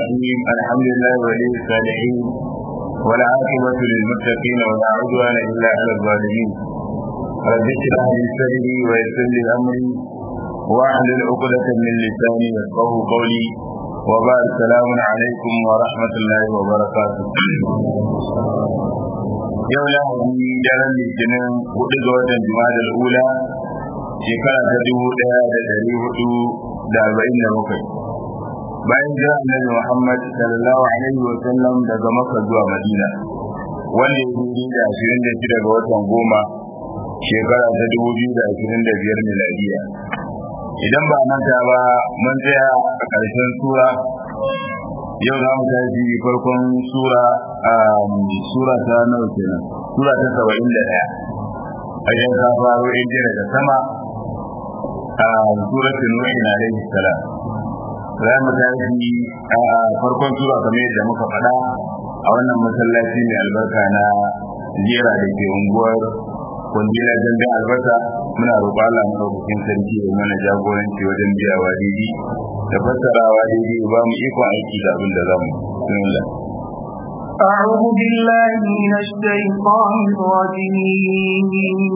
الرحيم الحمد لله ولي الصالحين ولا عاقبة للمتقين ولا عدوان إلا على الظالمين رب اشرح لي صدري ويسر لي أمري واحلل عقدة من لساني يفقه قولي وبعد السلام عليكم ورحمة الله وبركاته yau lahadi daren litinin hudu ga watan jima'a ula shekara ta dubu daya da dari hudu da arba'in da bakwai bayan jira annabi muhammad sallallahu alaihi wa sallam daga makka zuwa madina wanda ya yi da ashirin da shida ga watan goma shekara ta dubu biyu da ashirin da biyar miladiya idan ba manta ba mun tsaya a ƙarshen sura yau za mu tashi farkon sura sura ta nawa kenan sura ta saba'in da ɗaya a yan ka faro in jira da sama a suratul nuh alaihi salam za mu tashi a farkon sura kamar yadda muka faɗa a wannan masallaci mai albarka na jera da ke unguwar kungila dandan albasa muna roƙo Allah madaukakin sarki ya mana jagoranci wajen biyawa daidai da fassarawa daidai ba mu ikon aiki da abin da za mu bismillah أعوذ بالله من الشيطان الرجيم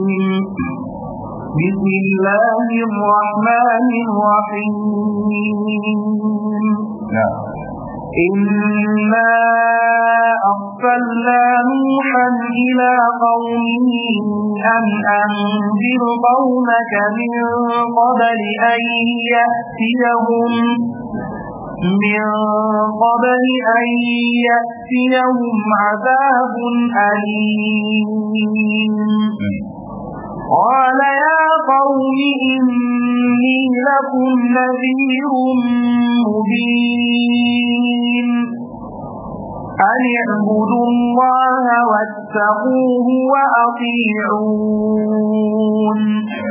بسم الله الرحمن الرحيم نعم إنا أرسلنا نوحا إلى قومه أن أنذر قومك من قبل أن يأتيهم من قبل أن يأتيهم عذاب أليم قال يا قوم إني لكم نذير مبين أن اعبدوا الله واتقوه وأطيعون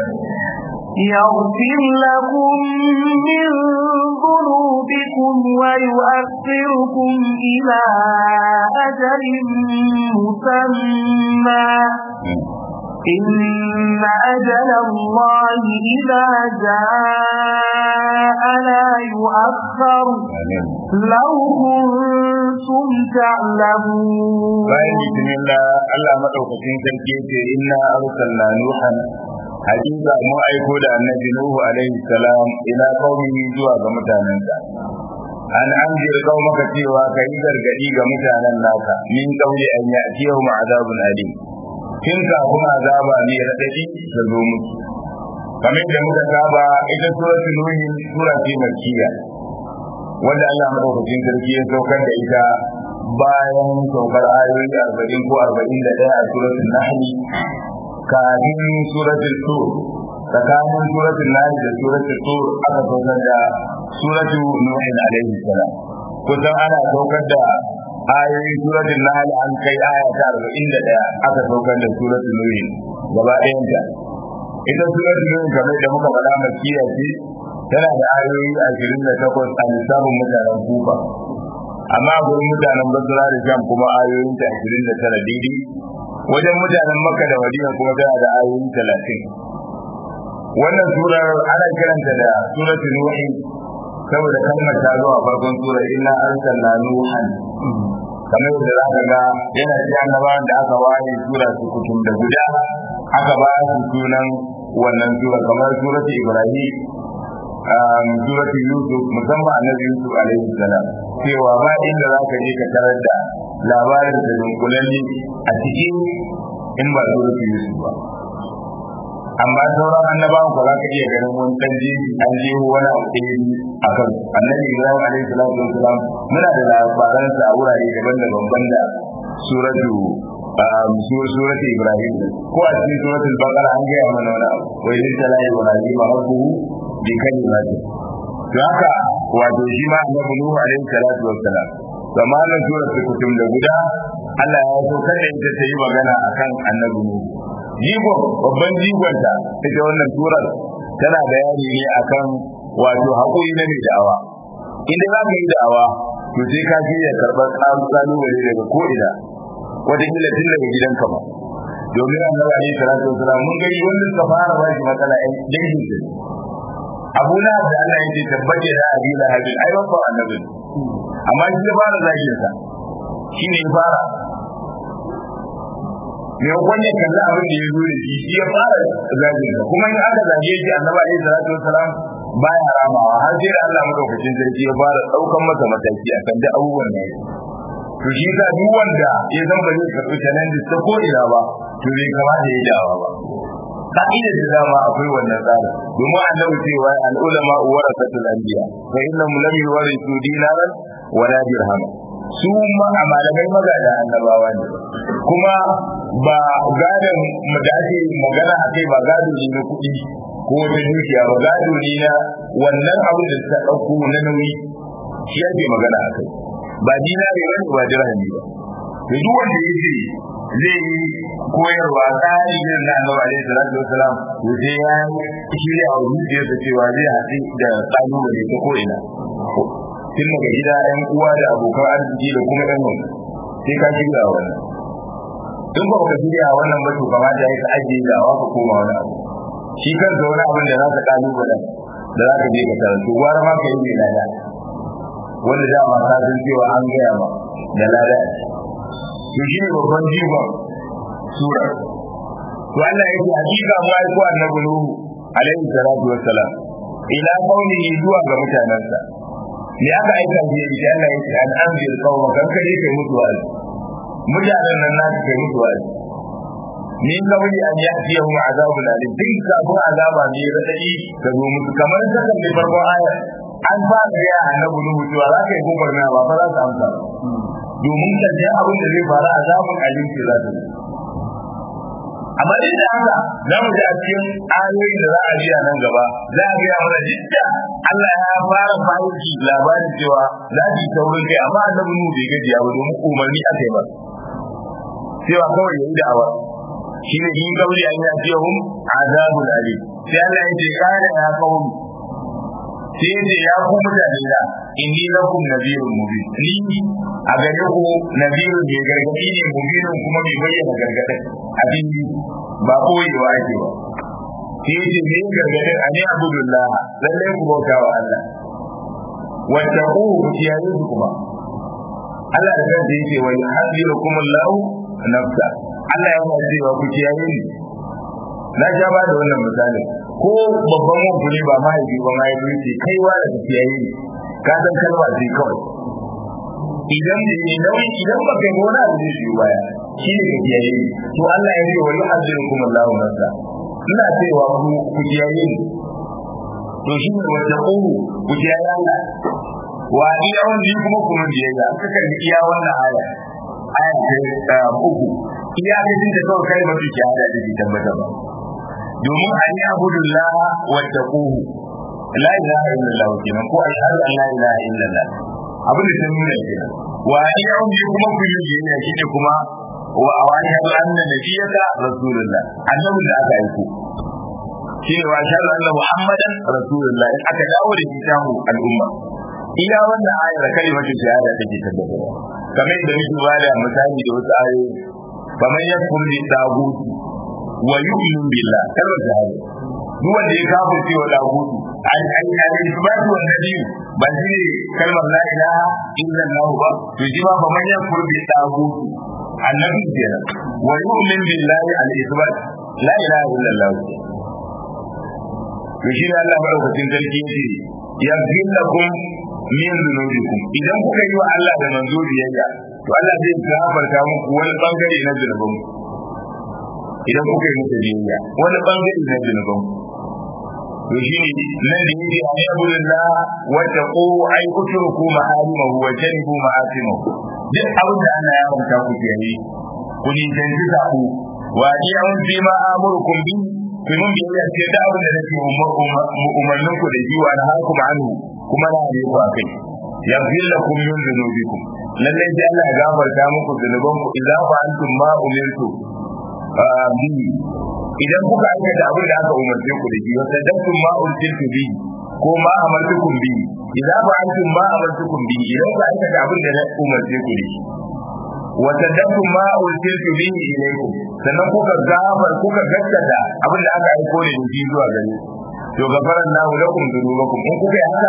يغفر لكم من ذنوبكم ويؤخركم إلى أجل مسمى إن أجل الله إذا جاء لا يؤخر لو كنتم تعلمون bayan bismillah Allah madaukakin sarki yace inna arsalna nuhan hakika mu aiko da annabi nuhu alaihi salam ila qaumihi zuwa ga mutanensa an anzir qaumaka cewa kai gargadi ga mutanen naka min qawli an ya'tiyahum azabun alim kin kafin azaba ne radadi ta zo musu kamar da muka saba ita suratul nuh sura ce makkiya wanda Allah madaukakin sarki ya saukar da ita bayan saukar ayoyi arba'in ko arba'in da ɗaya a suratul nahl kafin suratul tur tsakanin suratul nahl da suratul tur aka saukar da suratul nuh alaihi salam kusan ana saukar da ayoyin suratul nahl an kai aya ta arba'in da ɗaya aka saukar da suratul nuh gaba ɗayanta ita suratul nuh kamar da muka faɗa makkiya ce tana da ayoyi ashirin da takwas a lissafin mutanen kufa amma a gurin mutanen basra da sham kuma ayoyin ta ashirin da tara daidai wajen mutanen makka da madina kuma tana da ayoyi talatin wannan surar ana kiranta da suratul nuhi saboda kalmar ta zo a farkon surar inna arsalna nuhan kamar da za ka ga yana ci annabawan da aka ware sura su kutum da guda aka ba su sunan wannan sura kamar suratul ibrahim suratul yusuf musamman annabi yusuf alaihi salam cewa ba inda za ka je ka tarar da labarin da dunkulalli a cikin in ba suratul yusuf ba amma sauran annabawan ko za ka iya ganin wani dan jeji an je wani abu a kan annabi ibrahim alaihi salatu wasalam muna da labaransa a wurare daban-daban banda suratu suratu ibrahim ko a cikin suratul baqara an gaya mana wani abu wa idin tala ibrahim rabbuhu bi kalimati to haka wato shi ma annabi nuhu alaihi salatu wassalam zamanin suratul kutum da guda Allah ya so kada ita ta yi magana akan annabi nuhu jigo babban jigonta ita wannan surar tana bayani ne akan wato haƙuri na mai da'awa inda za ka yi da'awa to sai ka shirya karɓar ƙalubale daga ko'ina wataƙila tun daga gidanka ba domin annabi alaihi salatu wasalam mun gani wanda suka fara ba shi matsala ɗan dangin su abu na da Allah yake tabbace da abi lahabin ai babban annabi amma shi ya fara zagin sa shi ne ya fara me wanda kalla abin da ya zo da shi shi ya fara zagin sa kuma in aka zage shi annabi alaihi salatu wassalam baya ramawa har sai da Allah madaukakin sarki ya fara daukan masa mataki akan duk abubuwan da yake to shi ka duk wanda ya zan ba zai karɓi challenges ta ko ina ba to bai kamata ya dawa ba ka'idar da dama akwai wannan tsarin domin annabi cewa al-ulama warasatul anbiya fa innahum lam yuwarithu dinaran wala dirhama su ma a malamai magada annabawa ne kuma ba gadon da ake magana a kai ba gado ne na kuɗi ko wata dukiya ba gado ne na wannan abin da ta ɗauko na nauyi shi ake magana a kai ba dinari ba ba dirhami ba to duk wanda ya ce zai yi koyarwa tsari irin na annabi alaihi salatu wasalam to sai ya shirya wa zuciyarsa cewa zai haɗu da kalubale ta ko ina tun daga gida yan uwa da abokan arziki da kuma yan wani sai ka shirya wannan in ba ka shirya wannan ba to kamata ya ka ajiye da ka koma wani abu shi kansa wani abin da za ka kalubale da za ka je ka karatu gwara ma ka yi mai lada wanda dama ka san cewa an gaya ma da lada to shi ne babban jigon sura to Allah ya ce hakika mu ai ko annabi Nuhu alaihi salatu wassalam ila qaumihi zuwa ga mutanansa ne aka aika shi da Allah ya ce an anzir qauma kan kai kai mutu wa'azi mutanen nan na kai mutu wa'azi min kawai an yati yahum azabun alim din kafin azaba ne radadi ka zo musu kamar sakan da farkon ayar an fara ya annabi Nuhu cewa za ka yi gobar na ba fa za ka amsa domin karshen abin da zai faru a zamun alimci za ta amma duk da haka za mu ji a cikin ayoyin da za a ji a nan gaba za a gaya mana duk da Allah ya fara fahimci labarin cewa za su yi saurin kai amma annabi Nuhu bai gajiya ba domin umarni aka yi ba cewa kawai ya yi da'awa shi ne yin gauri an yi ajiyahun azabun alim sai Allah ya ce kare ya kawo sai yace ya ku mutane da inni lakum nabiyun mubin ni a gare ku nabiyun mai gargadi ne mubinun kuma mai bayyana gargadin abin ba koyewa ake ba sai yace me gargadin ani abudullah lalle ku bauta wa Allah wattaqu ku kiyaye su kuma Allah da kansa yake wa yuhadirukum Allah nafsa Allah ya cewa ku kiyaye ni na ja ba da wannan misalin ko babban wanku ne ba mahaifi ba mahaifi ce kaiwa da tafiyayi ne ka san kalma ce kawai idan da ne nauyi idan ba kai gona da zai biyu baya shi ne tafiyayi ne to Allah ya ce wa yi hajjin kuma Allahu nasa ina cewa ku ku kiyaye ni to shi ne wanda ƙuru ku kiyaye Allah wa iya wanda kuma kuma biyayya aka karbi iya wannan aya aya ta uku iya ga da kawai kai ba ki hada da ki tabbata ba domin an yi abudullah wa taquhu la ilaha illallah kenan ko ashhadu an la ilaha illallah abin da sun nuna kenan wa ya yi kuma ku yi biyayya shine kuma wa awani hadu anna nabiyaka rasulullah annabi da aka aiko shine wa ashhadu anna muhammadan rasulullah in aka dawo da kitabu al'umma iya wannan ayar kalimatu shahada take tabbatarwa kamar yadda muke bada misali da wasu ayoyi kamar yakfur bi taguti wa yu'minu billah kalmar shahada duk wanda ya kafa cewa dagutu an an an isbatu wa nabi ba shi ne kalmar la ilaha illa allah ba to shi ma kamar yakfur bi taguti annabi kenan wa yu'minu billahi al isbat la ilaha illa allah to shi ne Allah madaukakin sarki yace yaghfir lakum min dhunubikum idan kuka yi wa Allah da manzo biyayya to Allah zai gafarta muku wani bangare na zunuban idan kuka yi masa biyayya wani bangare na zunuban to shi ne nan da yake a yabulillah wa taqu ay utruku ma'alimahu wa janibu ma'asimahu duk abin da Allah ya manta ku kiyaye ku ni canji sabu wa ya'un fi ma amurukum bi ku mun biyayya ce da abin da nake umarnin ku da jiwa na hakum anhu kuma na ne ku akai yaghfir lakum min dhunubikum lalle sai Allah ya gafarta muku zunuban ku idan fa antum ma umirtu bi idan kuka aikata abin da aka umarce ku da shi wa sadantum ma ursiltu bi ko ma amartukum bi idan fa antum ma amartukum bi idan kuka aikata abin da na umarce ku da shi wa sadantum ma ursiltu bi ilaykum sannan kuka gafar kuka gaskata abin da aka aiko da shi zuwa gare to gafaran lahu lakum dhunubakum in kuka yi haka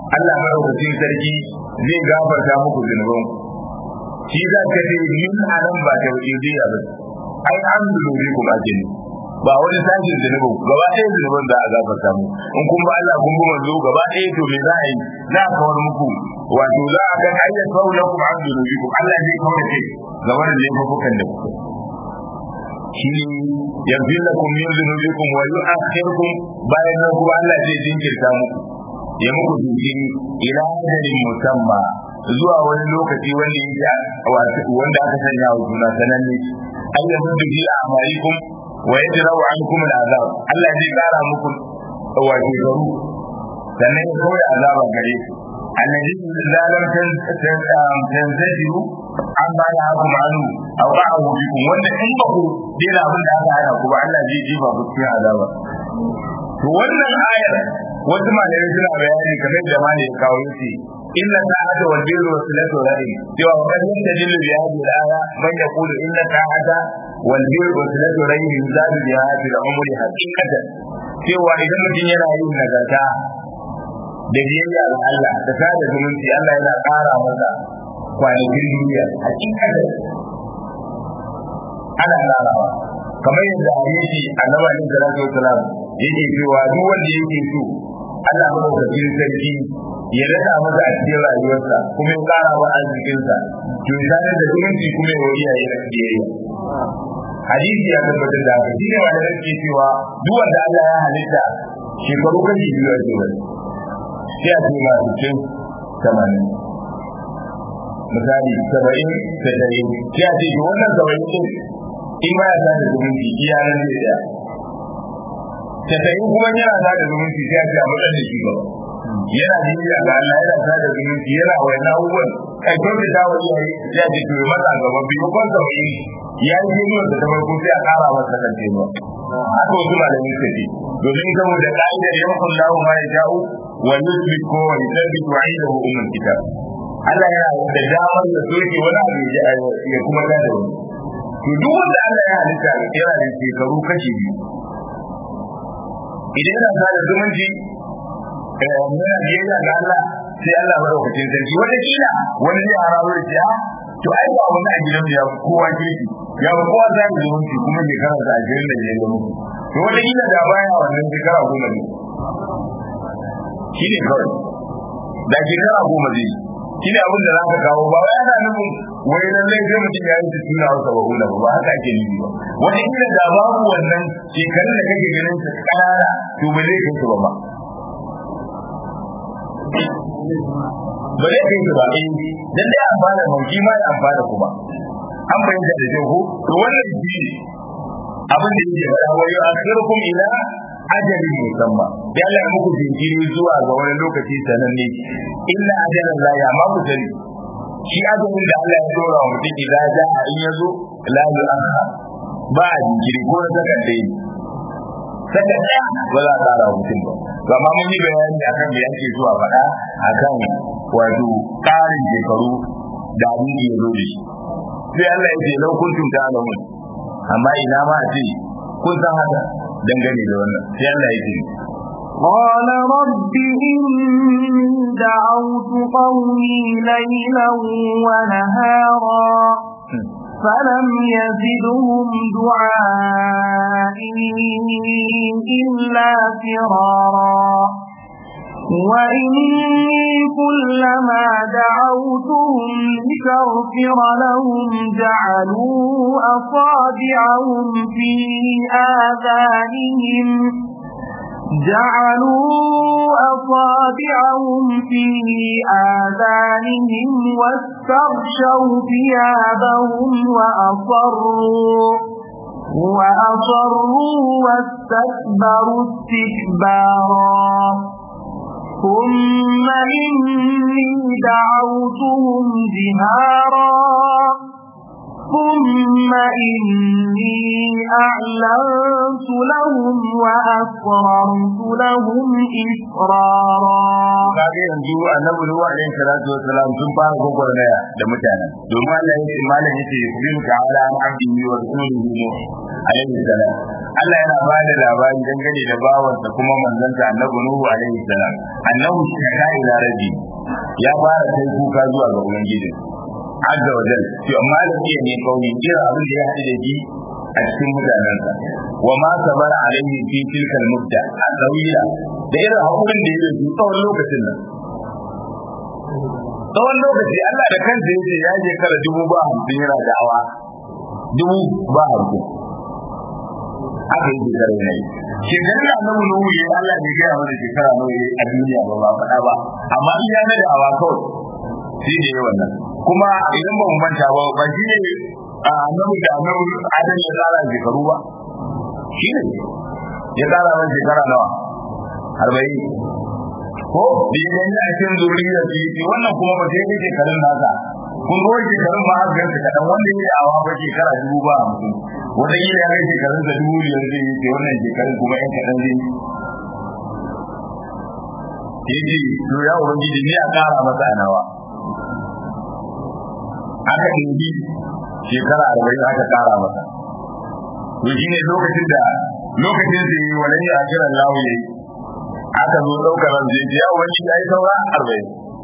Allah madaukakin sarki zai gafarta muku zunuban shi za ka ce min anan ba ta wuce zai ba ai an zunubi kuma ajini ba wani sashin zunubin gaba ɗaya zunubin za a gafarta mu in kun ba Allah kun bi manzo gaba ɗaya to me za a yi za a kawar muku wato za a ga ayyar kawo na kuma an zunubi ku Allah zai kawar kai ga wannan laifukan da kuka shi ne yanzu da kun yin zunubi kun wa yi akhirkum bayan nan kuma Allah zai jinkirta muku ya muku jinkiri ila ajalin musamma zuwa wani lokaci wanda ya wanda aka sanya wa juna sananne ayyamin da fi amalikum wa yajra'u ankum al'azab Allah zai kara muku wato garu sannan ya kawai azaba gare ku annabi zalam tanzajiru amma ya haku ma'anu aw ba'u bikum wanda in ba ku dena abin da aka hana ku ba Allah zai jiba ku cikin azaba to wannan ayar wasu malamai suna bayani kamar da malai ya kawo yace inna ta'ata wal birru wa silatu rahim cewa wa kan yastadillu bi hadhihi al-aya man yaqulu inna ta'ata wal birru wa silatu rahim yuzadu bi hadhihi al-umri haqiqatan cewa idan mutum yana yin nagarta da biyayya ga Allah da sada zumunci Allah yana ƙara masa kwanakin duniya hakikatan ana ƙarawa kamar yadda hadisi annabi alaihi salatu wasalam yake cewa duk wanda yake so Allah madaukakin sarki ya rada masa a cikin rayuwarsa kuma ya ƙara wa arzikinsa to ya sadar da zumunci kuma ya wariya ya biyayya hadisi ya tabbatar da haka shine wanda yake cewa duk wanda Allah ya halitta shekaru kashi biyu a cikin sai a ce masu cin tamanin misali saba'in da ɗari sai a ce ki wannan saba'in ɗin in ba ya sa da zumunci iya nan zai ɗaya tasa'in kuma yana sa da zumunci sai a ce a matsayin da shi gaba yana jiya ga Allah yana sa da zumunci yana wani abubuwan ƙarfin da ta wani yayi sai a ce to masa gaba biyu kwan saba'in ya yi jirgin da ta farko sai a ƙara masa kan tenuwa haka wasu malamin suka ce domin saboda ka'idar yankun lahu ma ya ja'u wa yusbit ko wa yusbit wa indahu ummul kitab Allah yana da damar da soke wani abu ya kuma ga da wani to duk wanda Allah ya halitta yana da shekaru kashi biyu idan yana sa da zumunci muna biyayya ga Allah sai Allah madaukakin sarki wata kila wani zai harawo da ya to ai ba wani a gidan ya kowa kirki ya kowa za mu zumunci kuma shekara da ashirin da biyar da mutu to wata kila da baya wannan shekara goma ne shi ne kawai da shekara goma zai shi ne abin da za ka kawo ba wai ana nufin wai lallai sai mutum ya yi su tuna wasa ba hula ba haka ake nufi ba wata kila da babu wannan shekarun da kake ganin su kanana to ba zai kai su ba ba ba zai kai su ba eh dan dai amfana mauki ma ya amfana kuma an bayyana da jago to wannan shi abin da yake faɗa wa yau akhirukum ila ajalin musamma ya Allah ya muku jinkiri zuwa ga wani lokaci sananne illa ajalan la ya ma ku sani shi ajalin da Allah ya dora wa mutum idan ja a in yazo la yu'akhkhar ba a jinkiri ko na saka dai saka daya ba za a tsara mutum ba to amma mun yi bayani akan me yake zuwa faɗa akan wato ƙarin shekaru da abin da ya zo da shi sai Allah ya ce lau kuntum ta'lamun amma ina ma a ce kun san haka dangane da wannan sai Allah ya ce قال رب إني دعوت قومي ليلا ونهارا فلم يزدهم دعائي إلا فرارا وإني كلما دعوتهم لتغفر لهم جعلوا أصابعهم في آذانهم جعلوا أصابعهم في آذانهم واستغشوا ثيابهم وأصروا وأصروا واستكبروا استكبارا ثم إني دعوتهم جهارا ثم إني أعلنت لهم وأسررت لهم إسرارا kaga yanzu annabi Nuhu alaihi salatu wassalam sun fara gwagwarmaya da mutanen domin Allah ya ce malam yace yubiru ta'ala an abdihi wa rasulihi Nuh alaihi salam Allah yana ba da labari dangane da bawansa kuma manzansa annabi Nuhu alaihi salam annahu shaka ila rabbi ya fara kai kuka zuwa ga ubangiji azza wa jal to amma da ke ne kauni kira abin da ya haɗu da shi a cikin mutanensa wa ma sabara alaihi fi tilkal mudda al-tawila da irin hakurin da yake tsawon lokacin nan tsawon lokaci Allah da kansa yace ya je kara dubu ba hamsin yana da'awa dubu ba hamsin aka yi shekara ne shekarar da annabi nuhu ya Allah bai gaya mana shekara nawa ya a duniya ba ba faɗa ba amma in ya na da'awa kawai shi ne wannan kuma idan ba mu manta ba ba shi ne a annabi da annabi adam ya tsara shekaru ba shi ne ya tsara mana shekara nawa arba'in ko da ya gani a cikin zuriyar su yi wannan kuma ba sai kai shekarun nasa kun ga wani shekarun ma har gansu kaɗan wanda ya yi awa ba shekara dubu ba hamsin wata kila ya kai shekarun sa dubu biyar zai yi ce wannan shekarun kuma yan kaɗan zai yi yace to ya ubangiji ni a ƙara masa a nawa aka ɗauki shekara arba'in aka ƙara masa to shi ne lokacin da lokacin da yi wani a kiran lawo ya yi aka zo ɗaukar ran zai ya wani ya yi saura arba'in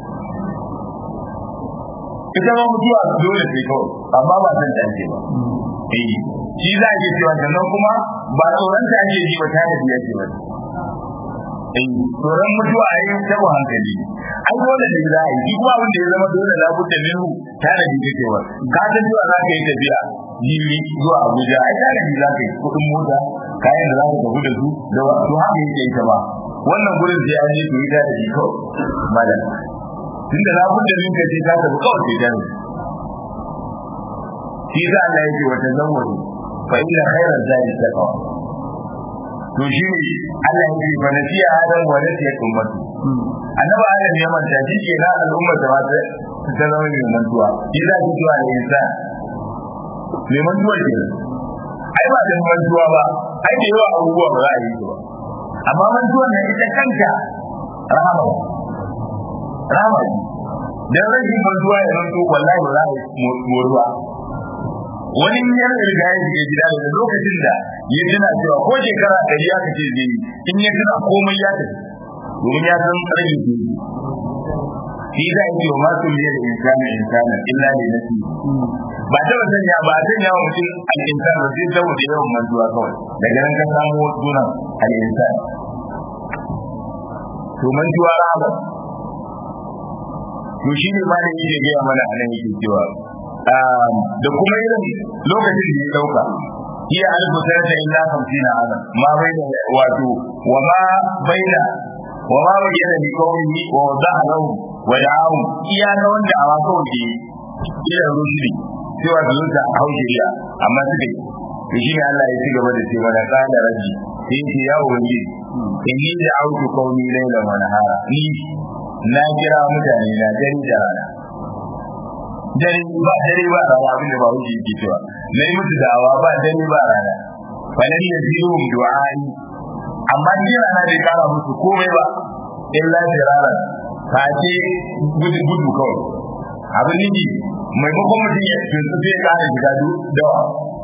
ita ma mutuwa dole sai kawai amma ba san dace ba eh shi za a ke cewa sannan kuma ba tsoron ta ake ji ba ta da biya ce ba eh tsoron mutuwa a yin tabo hankali ai dole ne za a yi kuma abin da ya zama dole na budda minhu ta da bi kake wa ka san cewa za ka yi tafiya jiri zuwa Abuja ai ta da bi za ka yi kuɗin mota kayan da za ka tafi da su da to haka yake ita ba wannan gurin sai an yi to ita da bi kawai malam tunda na budda min kace ta tafi kawai sai ta ne shi za Allah yake wata zawwadu fa inna khayra zadi taqwa to shi ne Allah ya yi fanasiya adam wa nasiya ummatu annabi adam ya manta shi ke na al'ummar da ta ta zama mai mantuwa shi za ki zuwa da insan mai mantuwa ke ai ba da mantuwa ba ai da yawa abubuwa ba za a yi su ba amma mantuwa ne ita kanta rahama rahama dan rashin mantuwa ya zanto wallahi ba za a yi moruwa wani yar riga ya shiga gida daga lokacin da ya tuna cewa ko shekara ɗari aka ce zai yi in ya tuna komai ya tafi domin ya san rage ke shi za a yi wa masu liya da insanin insanin illa ne na ba ta ba sanya ba a sanya wa mutum al'insan ba sai saboda yawan mantuwa kawai daga nan ka samu sunan al'insan to mantuwa rahama to shi ne ma da yake gaya mana a nan yake cewa da kuma irin lokacin da ya dauka hiya alfu sanata illa 50 adam ma baina wato wa ma baina wa ma bayyana li qawmihi wa wada'a lahu wa da'ahu iya na wanda a waka wuce ila rusuli sai wa zuwa a haujiriya amma suka yi to shi ne Allah ya ci gaba da cewa da kana raji sai ce ya ubangiji inni da autu qawmi layla wa nahara ni na kira mutane na dare da rana dare ba dare ba rana abin da ba wuce yake cewa nayi musu da'awa ba dare ba rana falan yazihum du'ai amma ni rana bai kara musu komai ba illa firara ka ce gudu gudu kawai abin niji maimakon mutum ya tuntu sai kara shiga dawa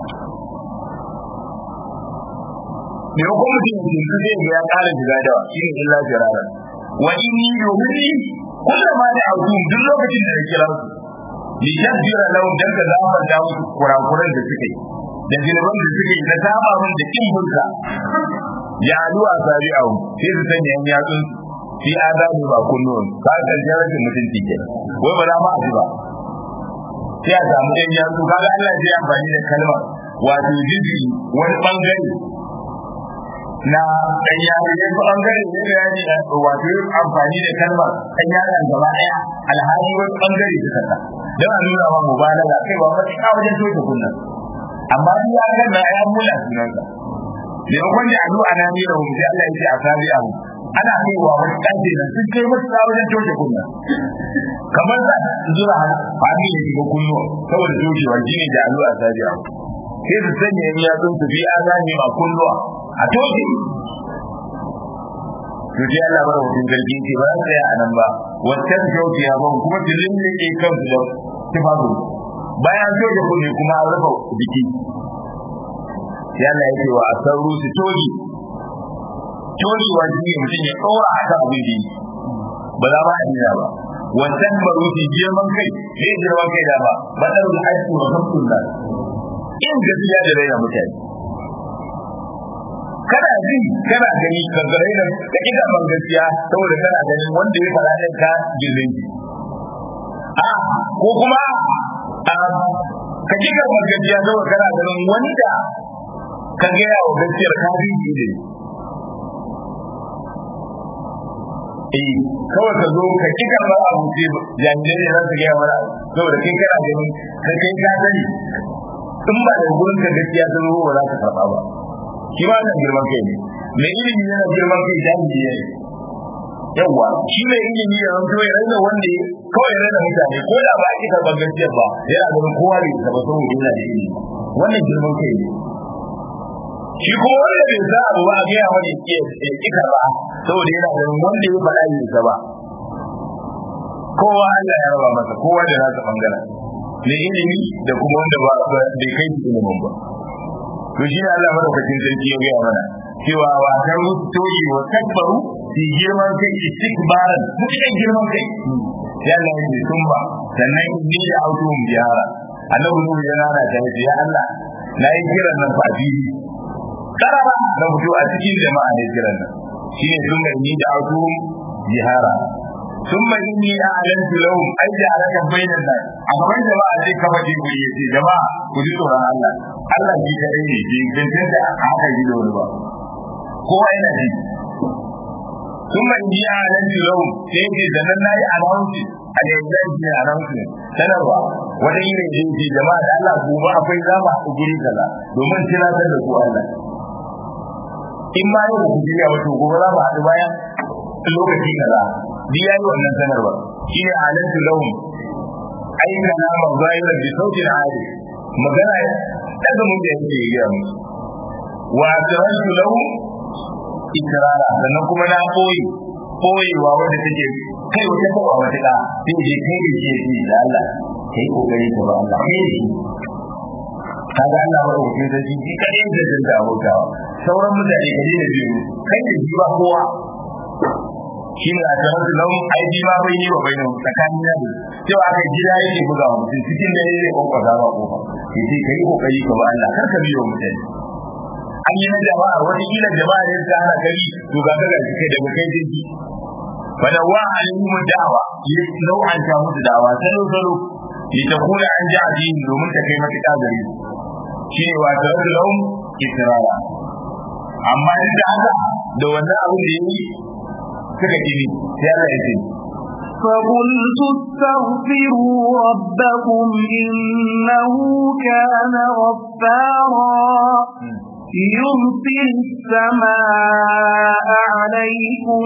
maimakon mutum ya tuntu sai ga ya kara shiga dawa shine illa firara wa inni yuhni kullama da autum duk lokacin da na kira su liyaghfira lahum dan ka zafarta musu kurakuran da suke da zinuban da suke da saba mun da kin bunka ya aluwa sabi'ahu sai su sanya yan yatsun fi azabi ba kullun ka ga jarabin mutunci ke wai ba za ma aji ba sai a samu yan yatsu kaga Allah zai amfani da kalma wato jizi wani bangare na dan yaro ne ko bangare ne da yaji wato amfani da kalma dan yaron gaba daya alhali wani bangare suka ta dan a nuna wa mubalaga kai ba ma cika wajen toke kunna amma ni ya ga na ya mula sunansa ne wanda a zuwa na ne da mu sai Allah ya ce a sabi abu ana kaiwa wani ɗaje nan sun kai masu wajen toshe kunna kamar za zura hannu ya shiga kunnuwa saboda toshewa shi ne da alu a sajiya sai su sanya yan yatsun su biya zane ma kunnuwa a toshe to sai Allah bara mutum zargi ce ba za a nan ba wata kyautu ya ban kuma su lullube kansu da tufafu bayan toshe kunne kuma an rufe jiki sai Allah ya ce wa a sauru su toge togewa shi ne mutum ya ɗora a kan abin da ba za ba a nuna ba wancan baruti girman kai ne girman kai da ba ba da ruwa aiki wa hamsun nan in gaskiya da raina mutane kana ji kana gani ka ga raina da kida ban gaskiya saboda kana ganin wanda ya fara ɗin ka girman ki a ko kuma a ka ji karɓar gaskiya saboda kana ganin wanda ka gaya wa gaskiyar ka bi ne eh kawai ka zo ka kika ba abu ce jami'ai ne za su gaya mana saboda kai kana gani ka kai ka sani in ba da gurin ka gaskiya ta zo ba za ka karɓa ba shi ma nan girman kai ne me ilimi yana girman kai jami'i ne yawwa shi mai ilimi ya zanto ya raina wanda kawai raina mutane ko da ba a kika ba gaskiya ba yana ganin kowa bai saba saboda yana da ilimi wannan girman kai ne shi ko wanda bai sa abu ba a gaya wani ke kika ba saboda yana ganin wanda ya faɗa yin sa ba kowa Allah ya raba masa kowa da nasa bangaren ne ilimi da kuma wanda ba bai kai shi ilimin ba to shi ne Allah madaukakin sarki ya gaya mana cewa wa kan toyi wa takbaru fi girman kai istikbaran mutukan girman kai ya Allah ya ce sun ba sannan ni da autuhum biyara annabi nuhu yana da ta ya Allah na yi kiran nan fa fili karara na fito a cikin jama'a ne kiran nan shi ne sun mai ni da autu jihara sun mai ni a alantu lahum ai da alaka bainan nan a gaban jama'a zai kafa jibiri ya ce jama'a ku ji tsoron Allah Allah ji ka ne ji gangan da haka ji da wani ba kowa yana ji sun mai ni a alantu lahum sai ce da nan nayi announce a da yanzu ji announce sanarwa wata yi ne ji jama'a da Allah gobe akwai zama a guri kaza domin tunatar da ku Allah in ma yau ku jiya wato gobe za mu haɗu bayan lokaci kaza duk yayi wannan sanarwa shine alantu lahum ai kana ma zahiran bi sautin ali magana daga mun da yake yi mu wa tarantu lahum ikrara sannan kuma na koyi koyewa wanda take kai wata kowa wata da sai je kai da shi da Allah kai kokari ka ba Allah kai shi kaga Allah ba wuce da shi shi kadai da jin da abokawa sauran mutane kaje da biyu kai da ji ba kowa shi ne a tsarar da lau ai ji ma bai yi wa bai nan tsakanin yaro cewa aka gida yake buga wa mutum cikin da yake kokaza ba kofa yace kai kokari ka ba Allah kar ka biyo mutane an yi na jama'a wani kila jama'a ne ta hana gari to ga ga kai daga kai jinki fada wa alimu da'wa yi nau'an ta musu da'wa salo salo litakuna an ji addini domin ta kai matuƙa gare su shi ne wata rasu lahum israra amma duk da haka da wannan abin da yi suka kiri sai Allah ya ce فقلت استغفروا ربكم إنه كان غفارا يرسل السماء عليكم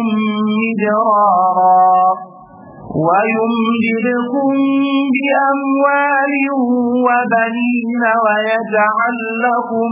مدرارا ويمددكم بأموال وبنين ويجعل لكم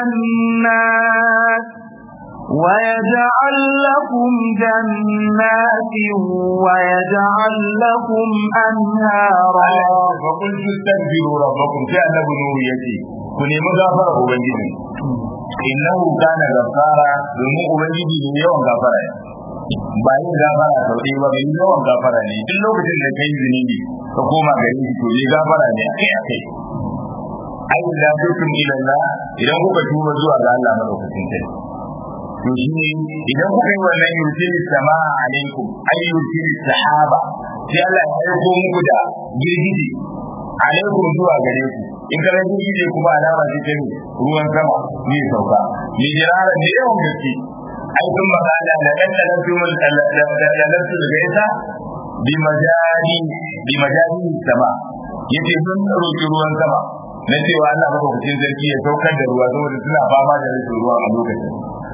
جنات ويجعل لكم جنات ويجعل لكم أنهارا فقلت استغفروا ربكم في أنه نور يتي كن مغافرة أبنجي إنه كان غفارا domin Ubangiji ne yawan gafara ba yin gafara sau ɗaya ba yin yawan gafara ne duk lokacin da kai zunubi ka koma gare shi to ne gafara ne akai akai ai da tukum ila Allah idan kuka tuba zuwa ga Allah madaukakin sarki to shi ne idan kuka yi wannan yurtili sama'a alaikum ay yurtili sahaba sai Allah ya aiko muku da girgije alaikum zuwa gare ku in ka rage girgije kuma alama ce ta ruwan sama zai sauka ni jirara ne yawan gaske ai kun magana da dan da nan kuma da da nan su daga ita bi majani bi majani sama yace sun roki ruwan sama na cewa Allah madaukakin sarki ya saukar da ruwa saboda suna fama da rashin ruwa a lokacin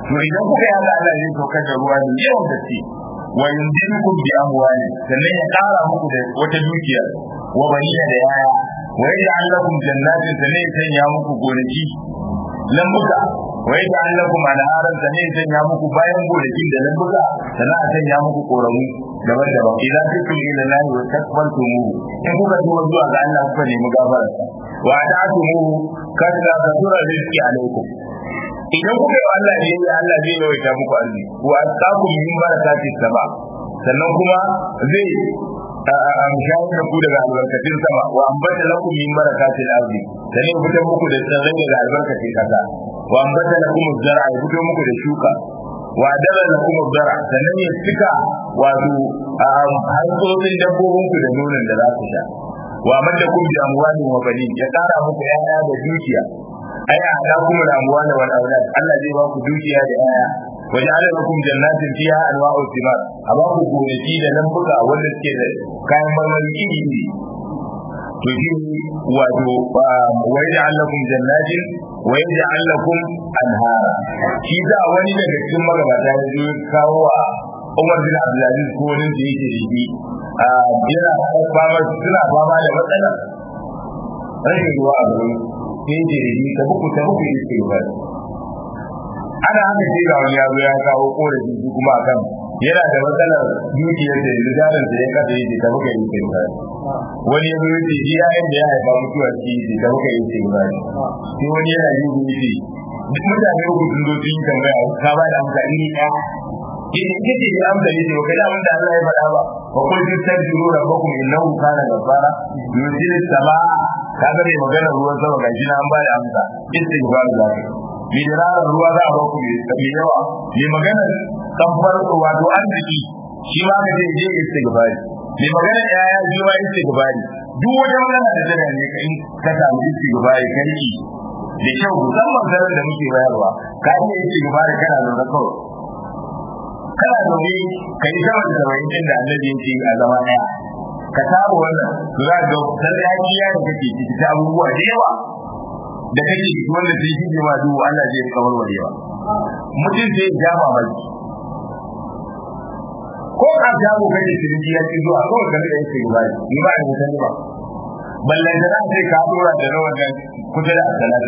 to idan kuka yi Allah zai saukar da ruwa ne yawan gaske wa yundirukum bi amwali sannan ya kara muku da wata dukiya wa banina da yaya wa yaj'al lakum jannatin sannan ya sanya muku gonaki lambuka wa yaj'al lakum anharan sannan ya sanya muku bayan gonakin da lambuka sannan a sanya muku koramu daban-daban idan kuntum ila lahi wa takbartumuhu in kuka zo zuwa ga Allah kuka nemi gafararsa wa ta'tumuhu kada kasura rizqi alaikum idan kuka yi Allah ne ya Allah zai yawaita muku arziki wa asqakum min barakati sama sannan kuma zai amshawar da ku daga albarkatun sama wa ambata lakum min barakatil ardi sannan fito muku da tsirrai daga albarkatun kasa wa ambata lakum zar'a ya fito muku da shuka wa dala lakum zar'a sannan ya cika wato hantsotsin dabbobin ku da nonon da za ku sha wa madakum bi amwalin wa banin ya kara muku yaya da dukiya ai a da kuma da amwal wal aulad Allah zai ba ku dukiya da yaya wa ja'ala lakum jannatin fiha anwa'u thimar amma ku gonaki da lambuka wanda suke da kayan marmari iri iri to shi wato wa yaj'al lakum jannatin wa yaj'al lakum anhara shi da wani daga cikin magabata ya zo kawo wa Umar bin Abdulaziz ko wani da yake da shi yana fama suna fama da matsala rashin ruwa a garin sai ce da ni ta buku ta buku yake ba ana haka sai ga wani yazo ya kawo korafi shi kuma akan yana da matsalar dukiyar da yanzu jarin da ya kasa yake ta buka yake ba wani yazo ya ce shi yayin da ya haifa mutuwa shi yake ta buka yake ba sai wani yana yi gudu duk mutane uku sun zo sun yi tambaya ka ba da amsa iri ɗaya idan kike da amsa ne to kai abin da Allah ya faɗa ba wa qul tastaghfiru rabbakum innahu kana ghaffara yursilu samaa kaga mai magana ruwan sama ga shi na an ba da amsa istighfar da mi dirarar ruwa za a ba ku mai yawa mai magana kamfar wato arziki shi ma ka je je istighfari mai magana yaya shi ma istighfari duk wata magana da tana ne kai ka samu istighfari kai da kyau musamman zarar da muke bayarwa ka iya istighfari kana zaune kawai kana zaune ka yi sama da saba'in din da annabi yake a zama daya ka saba wannan to za ga lallai hakiya da kake ciki ta abubuwa da yawa da kake ciki wanda sai shi ma duhu Allah zai kawar wa yawa mutum sai ya jama mai ko ka jago kake ciniki ya ci zuwa kawai ka rika yake ba ni ba ni sani ba ballan da sai ka dora da rawan nan kusa da salatu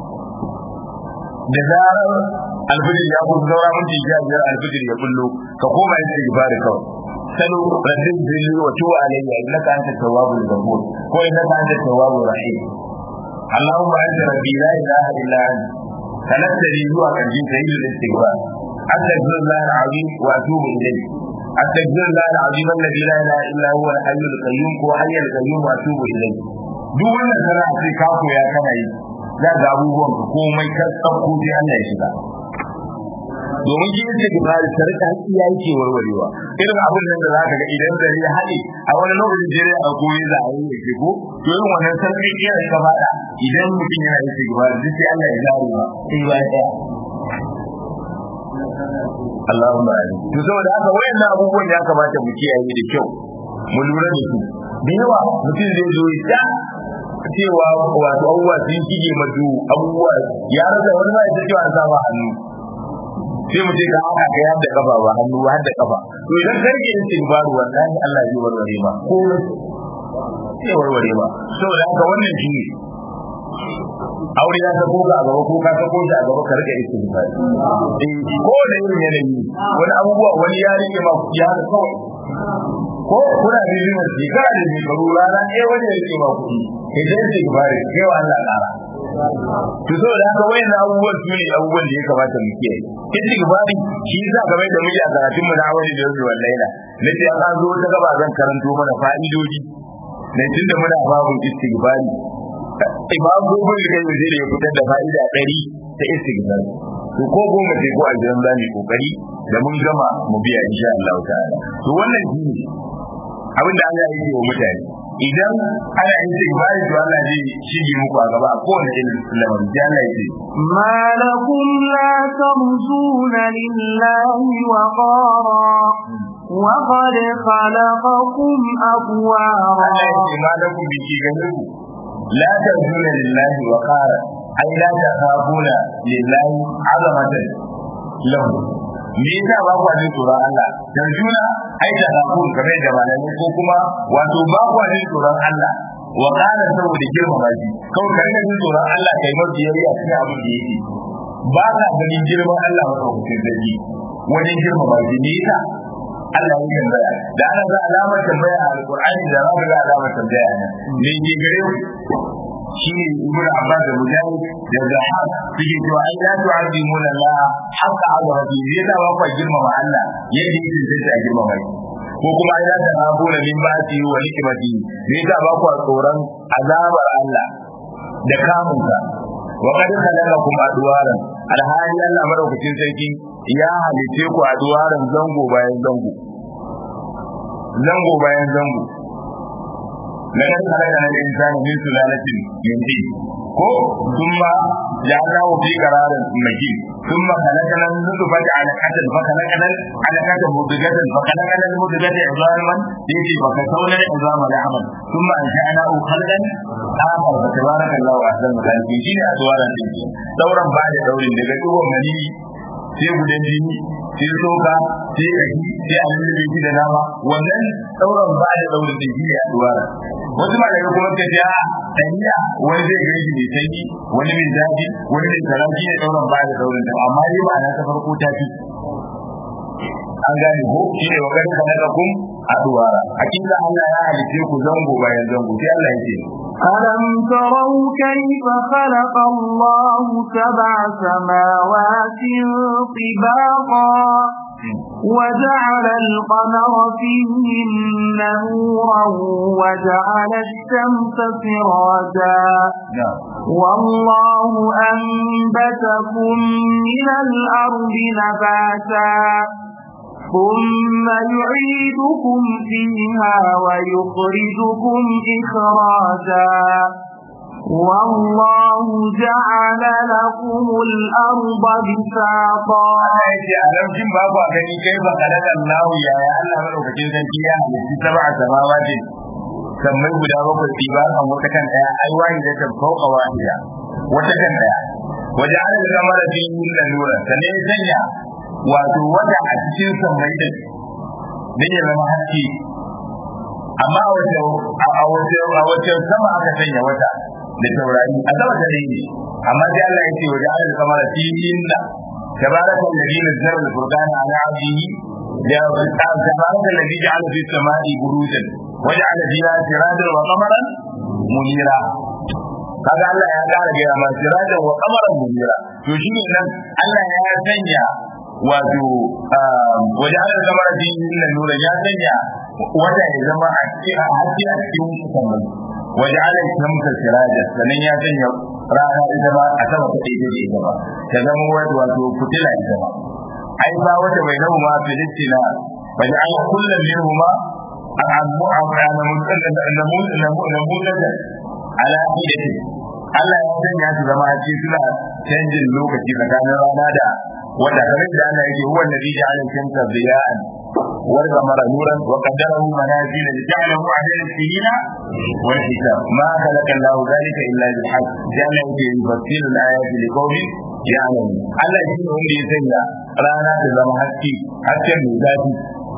da zarar alfijir ya kun zaura minti sha biyar alfijir ya kullo ka koma yin istighfar kawai salo rabbin billi wa tuwa alayya innaka anta tawwabul ghafur ko innaka anta tawwabur rahim اللهم انت ربي لا اله الا انت خلقتني zuwa karshen sayyidul istighfar استغفر الله العظيم واتوب اليه استغفر الله العظيم الذي لا اله الا هو الحي القيوم هو حي القيوم واتوب اليه duk wannan sana sai ka koya kana yi za ga abubuwan ka komai ka tsakko sai Allah ya shiga domin shi yake gibari sarka iya yake warwarewa irin abin nan da za ka ga idan da ya haɗe a wani lokacin jere a koyi za a yi ya ke ko to irin wannan sarki iya ka faɗa idan mutum yana yake gibari duk sai Allah ya zare ba sai ba ɗaya Allahumma amin to saboda haka wayannan abubuwan ya kamata mu kiyaye da kyau mu lura da su da yawa mutum zai zo ya cewa wato abubuwa sun shige madu abubuwa ya rasa wani ma ya cewa an sama hannu sai mu ce ka haka ka yadda kafa ba hannu ba da kafa to idan ka rike yin tilbaru wallahi Allah zai warware ma ko zai warware ma saboda haka wannan shi ne aure ya sako ka a gaba ko ka sako shi a gaba ka rike istighfar eh ko da irin yanayi wani abubuwa wani ya rike ma ya da kawai ko kuna da yin wasi ka da ni karu rana eh wani ya rike ma kuɗi kai da istighfar kai wa Allah ƙara to so da haka wayan abubuwan su ne abubuwan da ya kamata mu kiyaye istighfari shi yasa game da muke a karatun mu na awali da yau wallahi nace an zo ta gaba zan karanto mana fa'idoji ne tunda muna babu istighfari imam gobin da kai zai ya fitar da fa'ida ɗari ta istighfar to ko goma sai ko aljan za mu kokari da mun gama mu biya insha Allah ta'ala to wannan shi ne abin da Allah yake wa mutane idan ana istighfar to Allah zai shige muku a gaba ko wani irin lamarin da Allah yake ما لكم لا ترجون لله وقارا وقد خلقكم أطوارا Allah yake ma lakum bi ki ganin ku لا ترجون لله وقارا أي لا تخافون لله عظمة lahu me yasa ba ku jin tsoron Allah dan juna ai da hakun kamar da malami ko kuma wato ba ku jin tsoron Allah wa kana saboda girmama shi kawai ka jin tsoron Allah kai mafi yayi a cikin abin da yake ba ka ganin girman Allah ba ku cikin dadi wajen girmama shi ne yasa Allah ya tambaya da ana za alamar tambaya a alqur'ani da za ga alamar tambaya ne me ke gare ku shine ibn abbas da mujahid da zahab suke cewa ai la tu'azimuna Allah haqqa azabati zai da ba girmama Allah yadda yake zai ta girmama shi ko kuma ai la tanabuna min ba'ti wa hikmati zai da ba ku tsoron azabar Allah da kamunsa wa qad khalaqakum adwaran alhali Allah madaukakin sarki ya halice ku adwaran zango bayan zango zango bayan zango لقد خلقنا الانسان من سلالة من طين ko thumma ja'alnahu fi qararin makin thumma khalaqna an-nutfata 'alaqatan fa khalaqna al-'alaqata mudghatan fa khalaqna al-mudghata 'idhaman yati fa kasawna al-'idhama lahman thumma ansha'nahu khalqan akhar fa tabaraka Allahu ahsanul khaliqin shine adwaran din dauran ba da daurin daga dugon mani sai gudan jini sai soka sai kashi sai a lullube shi da nama wannan dauran ba da daurin din shine adwaran wasu malamai kuma suka ce a ɗanya wani zai gani shi mai sanyi wani mai zafi wani mai karafi ne ɗauran ba da ɗaurin da amma dai ba na ta farko ta fi an gane ko shi ne wakar ka na kun a duwara a kinga Allah ya halice ku zango bayan zango sai Allah ya ce ألم تروا كيف خلق الله سبع سماوات طباقا وجعل القمر فيهن نورا وجعل الشمس سراجا والله أنبتكم من الأرض نباتا ثم يعيدكم فيها ويخرجكم إخراجا والله جعل لكم الأرض بساطا alam shin ba ku gani kai ba kalal Allah ya ya Allah madaukakin sarki ya halitta sab'a samawati sammai guda bakwai tiba kan wata kan daya ai wani da ta fauka wahida wata kan daya waje ala da kamar fi da nura sane ya sanya wato wata a cikin sammai din dan ya zama haske amma a wace a wace a wace sama aka sanya wata da taurari a sama da ne amma sai Allah ya ce waje ala da kamar fi inna تبارك الذي نزل الفرقان على عبده تبارك الذي جعل في السماء بروجا وجعل فيها سراجا وقمرا منيرا kaga Allah ya kara gaya ma sirajan wa qamaran munira to shi ne nan Allah ya sanya wato waje ala kamar din nan nura ya sanya wata ya zama a cikin haske a cikin musamman waje ala shamsa sirajan sannan ya sanya rana ita ba a sama ta ɗaya da ita ba ta zama wata wato fitila ita ba ai ba wata bai nahu ma filistina ba da an kullum min huma a abu a ranar namunan ala hidati Allah ya sanya su zama a cikin suna canjin lokaci tsakanin rana da wanda kamar da Allah yake huwa alladhi ja'ala shamsa diya'an wal qamara nuran wa qaddarahu manazila lita'lamu adada as-sinina wal hisab ma khalaqa Allah dhalika illa bil haqq jalla yake yufassilu al-ayati liqaumin ya'lamun Allah shi ne wanda ya sanya rana ta zama haske hasken mai zafi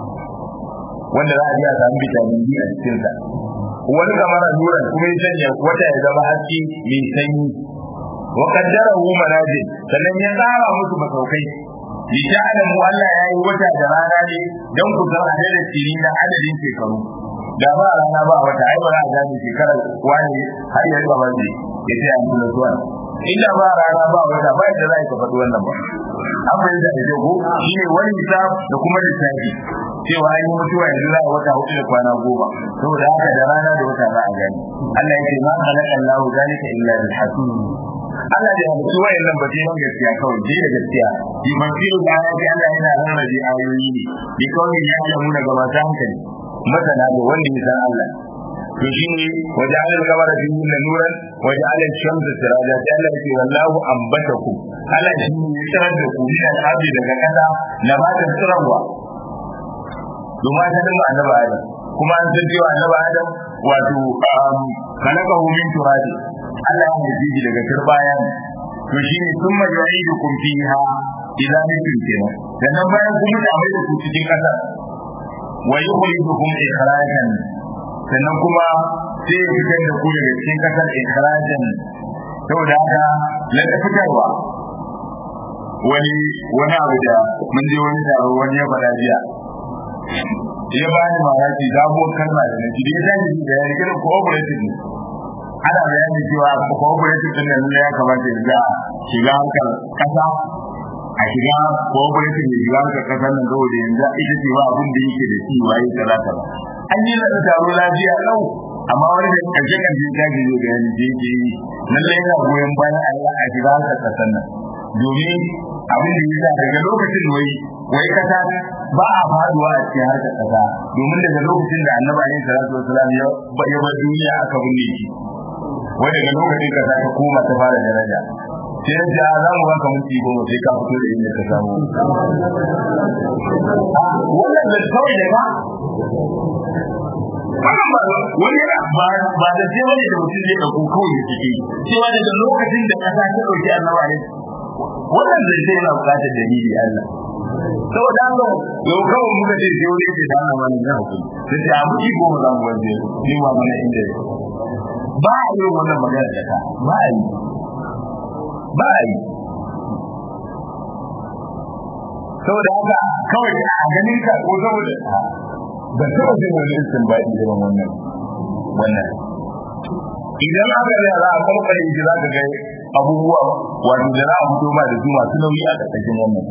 wanda za a ji a samu vitamin D a cikin sa wani kamar nuran kuma ya sanya wata ya zama haske mai sanyi wa qaddarahu manazil sannan ya tsara musu masaukai li ta'lamu Allah ya yi wata da rana ne dan ku san adadin sirri na adadin shekaru da ba rana ba wata ai ba za a gane shekarar wani har ya riba wani ya ce an kula zuwa inda ba rana ba wata ba yadda za ka faɗi wannan ba an bai da ita ko shine wani hisab da kuma lissafi cewa an yi mutuwa yanzu za a wata hudu da kwana goma saboda haka da rana da wata za a gani Allah ya ce ma khalaqa Allahu zalika illa bil haqq Allah da halittu wayannan ba sai gaskiya kawai je da gaskiya bi masiru da ayati Allah yana rarrabe ayoyi ne bi kawai ya alamu daga masu hankali masana da wanda ya san Allah to shi ne waje alal kamar da yin da nuran waje alal shamsu siraja sai Allah yake wallahu ambatakum Allah shi ne ya tsirar da ku min al-ardi daga kasa na ba ta tsirarwa domin ta dinga annabi Adam kuma an san cewa annabi Adam wato kalakahu min turabi Allah ya yi shi daga turbaya to shine thumma yu'idukum fiha idan mutum kenan sannan bayan kuma da mai da ku cikin kasar wa yukhrijukum ikhrajan sannan kuma sai ya fitar da ku daga cikin kasar ikhrajan saboda haka na fitarwa wani wani abu da mun je wani taro wani ya faɗa jiya ya ba ni mamaki sabuwar kalma da naji da ya tashi da ya rike da cooperative ne ana bayani cewa cooperative din nan ya kamata ya ga shiga harkar kasa a shiga cooperative ne shiga harkar kasa nan saboda yanzu ita ce ba abin da yake da shi waye kaza kaza an yi da taro lafiya lau amma wani da karshe karshe ta ji da yanzu da yake yi lallai yana goyon bayan a yi a shiga harkar kasan nan domin abin da yasa daga lokacin wai wai kasa ba a faduwa a cikin harkar kasa domin daga lokacin da annabi alaihi salatu wasalam ya ya bar duniya aka binne shi wai daga lokacin kasa ta koma ta fara daraja sai ya ce za mu baka minti goma sai ka fito da inda ka samu wannan da kawai da ka wannan ba wani ba ba da sai wani da mutum zai dauko kawai ya cike cewa daga lokacin da kasa ta dauki annabi alaihi wannan zai sai yana bukatar dalili Allah saboda haka yau kawai muka ce sai wani ce da ana wani na hukumi sai ce abu ki goma za mu wanda ni ma mana inda ya ba a yi wannan magana da ka ba a yi ba a yi saboda haka kawai a ganin ka ko saboda ban taɓa jin wani istin ba irin wannan wannan idan aka yi za a kwamfani shi za ka ga abubuwa wato da za a fito ba da su masu nauyi a ƙarƙashin wannan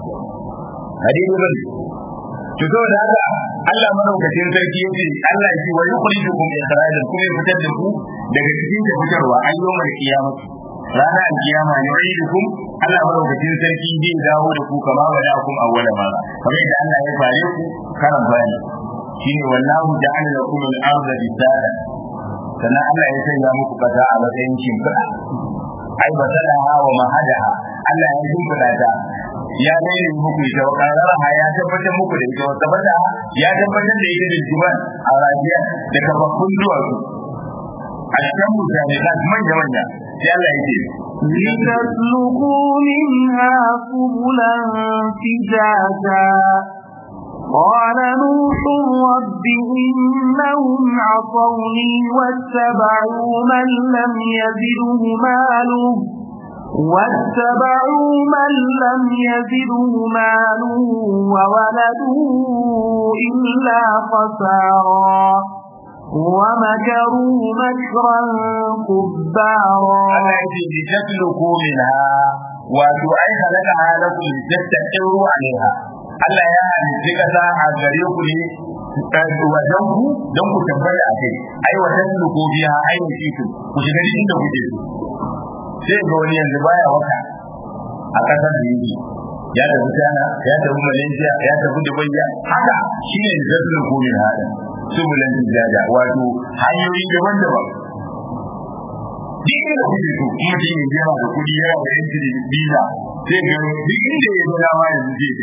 hadisi ban to saboda haka Allah madaukakin sarki yace Allah shi wa yukhrijukum ikhrajan kuma ya fitar da ku daga cikin da fitarwa an yi mai kiyama ranar alkiyama ne yu'idukum Allah madaukakin sarki zai dawo da ku kama ba da kun awwala ma kamar yadda Allah ya fare ku karan bani shine wallahu ja'ala lakum al-ardha bisada sannan Allah ya sanya muku kasa a matsayin shimfiɗa ai basalaha wa mahadaha Allah ya shimfiɗa ta ya daidai muku ita wa kararaha ya tabbatar muku da ita wa tabbata ya tabbatar da ita da jiban a rajiya da kafaffun duwatsu a cikin mutane da manya manya sai Allah ya ce لتسلكوا منها سبلا فجاجا قال نوح رب إنهم عصوني واتبعوا من لم يزده ماله واتبعوا من لم يزده ماله وولده إلا خسارا ومكروا مكرا كبارا التي لتسلكوا منها وتؤي خلقها لكم لتستقروا عليها Allah ya halitta kasa a gare ku ne wajen ku don ku tabbata a kai ai wajen su ko biya ai ne ku ku shiga cikin da kuke so sai ga wani yanzu baya waka a kasar da yake ya tafi China ya tafi Malaysia ya tafi Dubai ya haka shine da zai ko min hada subulan tijaja wato hanyoyi daban-daban duk da kuke so kuma shi ne yana da kudi yana da yanci da visa sai ga duk inda ya ga dama yanzu zai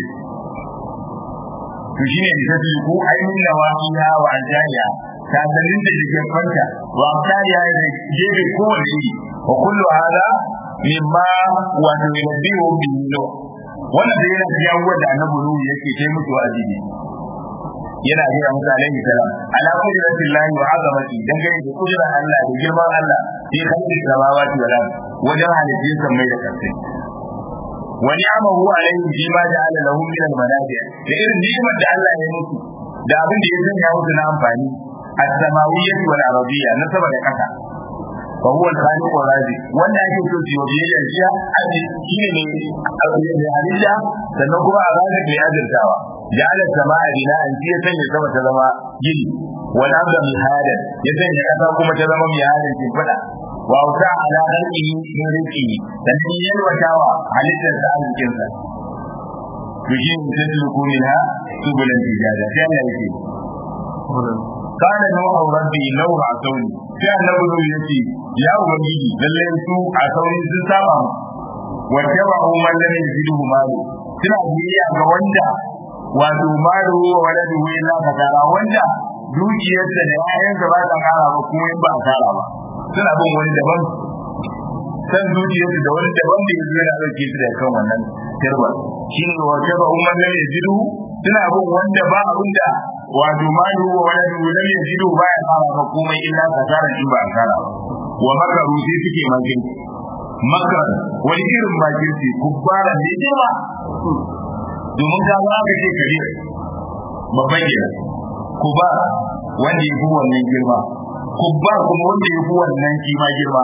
to shine da zai ko ainihin nawahiya wa ajaya kasannin da ke kwanta wa kariya da gebe kowane iri wa kullu hada mimma wa yunabbihu bihi wannan da yana cikin abubuwan da annabi nuhu yake kai musu wa'azi ne yana gaya musu alaihi salam ala qudratillahi wa azamati dan gani da kudrar Allah da girman Allah sai kalli samawati wal ard wajen halittun sammai da kasai wa ni'amahu alaihi fi ma ja'ala lahu min al-manafi' da irin ni'imar da Allah ya musu da abin da ya sanya musu na amfani as-samawiyyah wal arabiyya na sama da kasa fa huwa al-khaliq wa razi wanda ake so su yi biyayya shi aji shine ne ne halitta sannan kuma a ranar mai azurtawa ja'ala sama'a bina'an shi ya sanya sama ta zama gini wal arda mihadan ya sanya kasa kuma ta zama mihadan kin fada wa auta ala khalqihi min rizqihi dan shi yalwatawa halittar sa arzikin sa to shi ne tasluku minha subulan tijada sai Allah yake قال نوح ربي لو عصوني sai annabi nuhu yace ya ubangiji lalle su a sauri sun saba wa tabu man lam yajidu malu suna biya ga wanda wato malu wa waladu illa kasara wanda dukiyarsa da yayansa ba ta kara ba kuma ba a kara ba suna bin wani daban san dukiyarsa da wani daban da yanzu yana dauke su da kan wannan turba shine wa taba umman lam yajidu suna bin wanda ba abin da wato malu wa wala lam yajidu ba ya fara ba komai illa kasara in ba asara wa makaru sai suke makin makar wani irin makirci kubbara ne girma domin ka za ka ce kabir babban gida kuba wanda ya fi wannan girma kubba kuma wanda ya fi wannan kima girma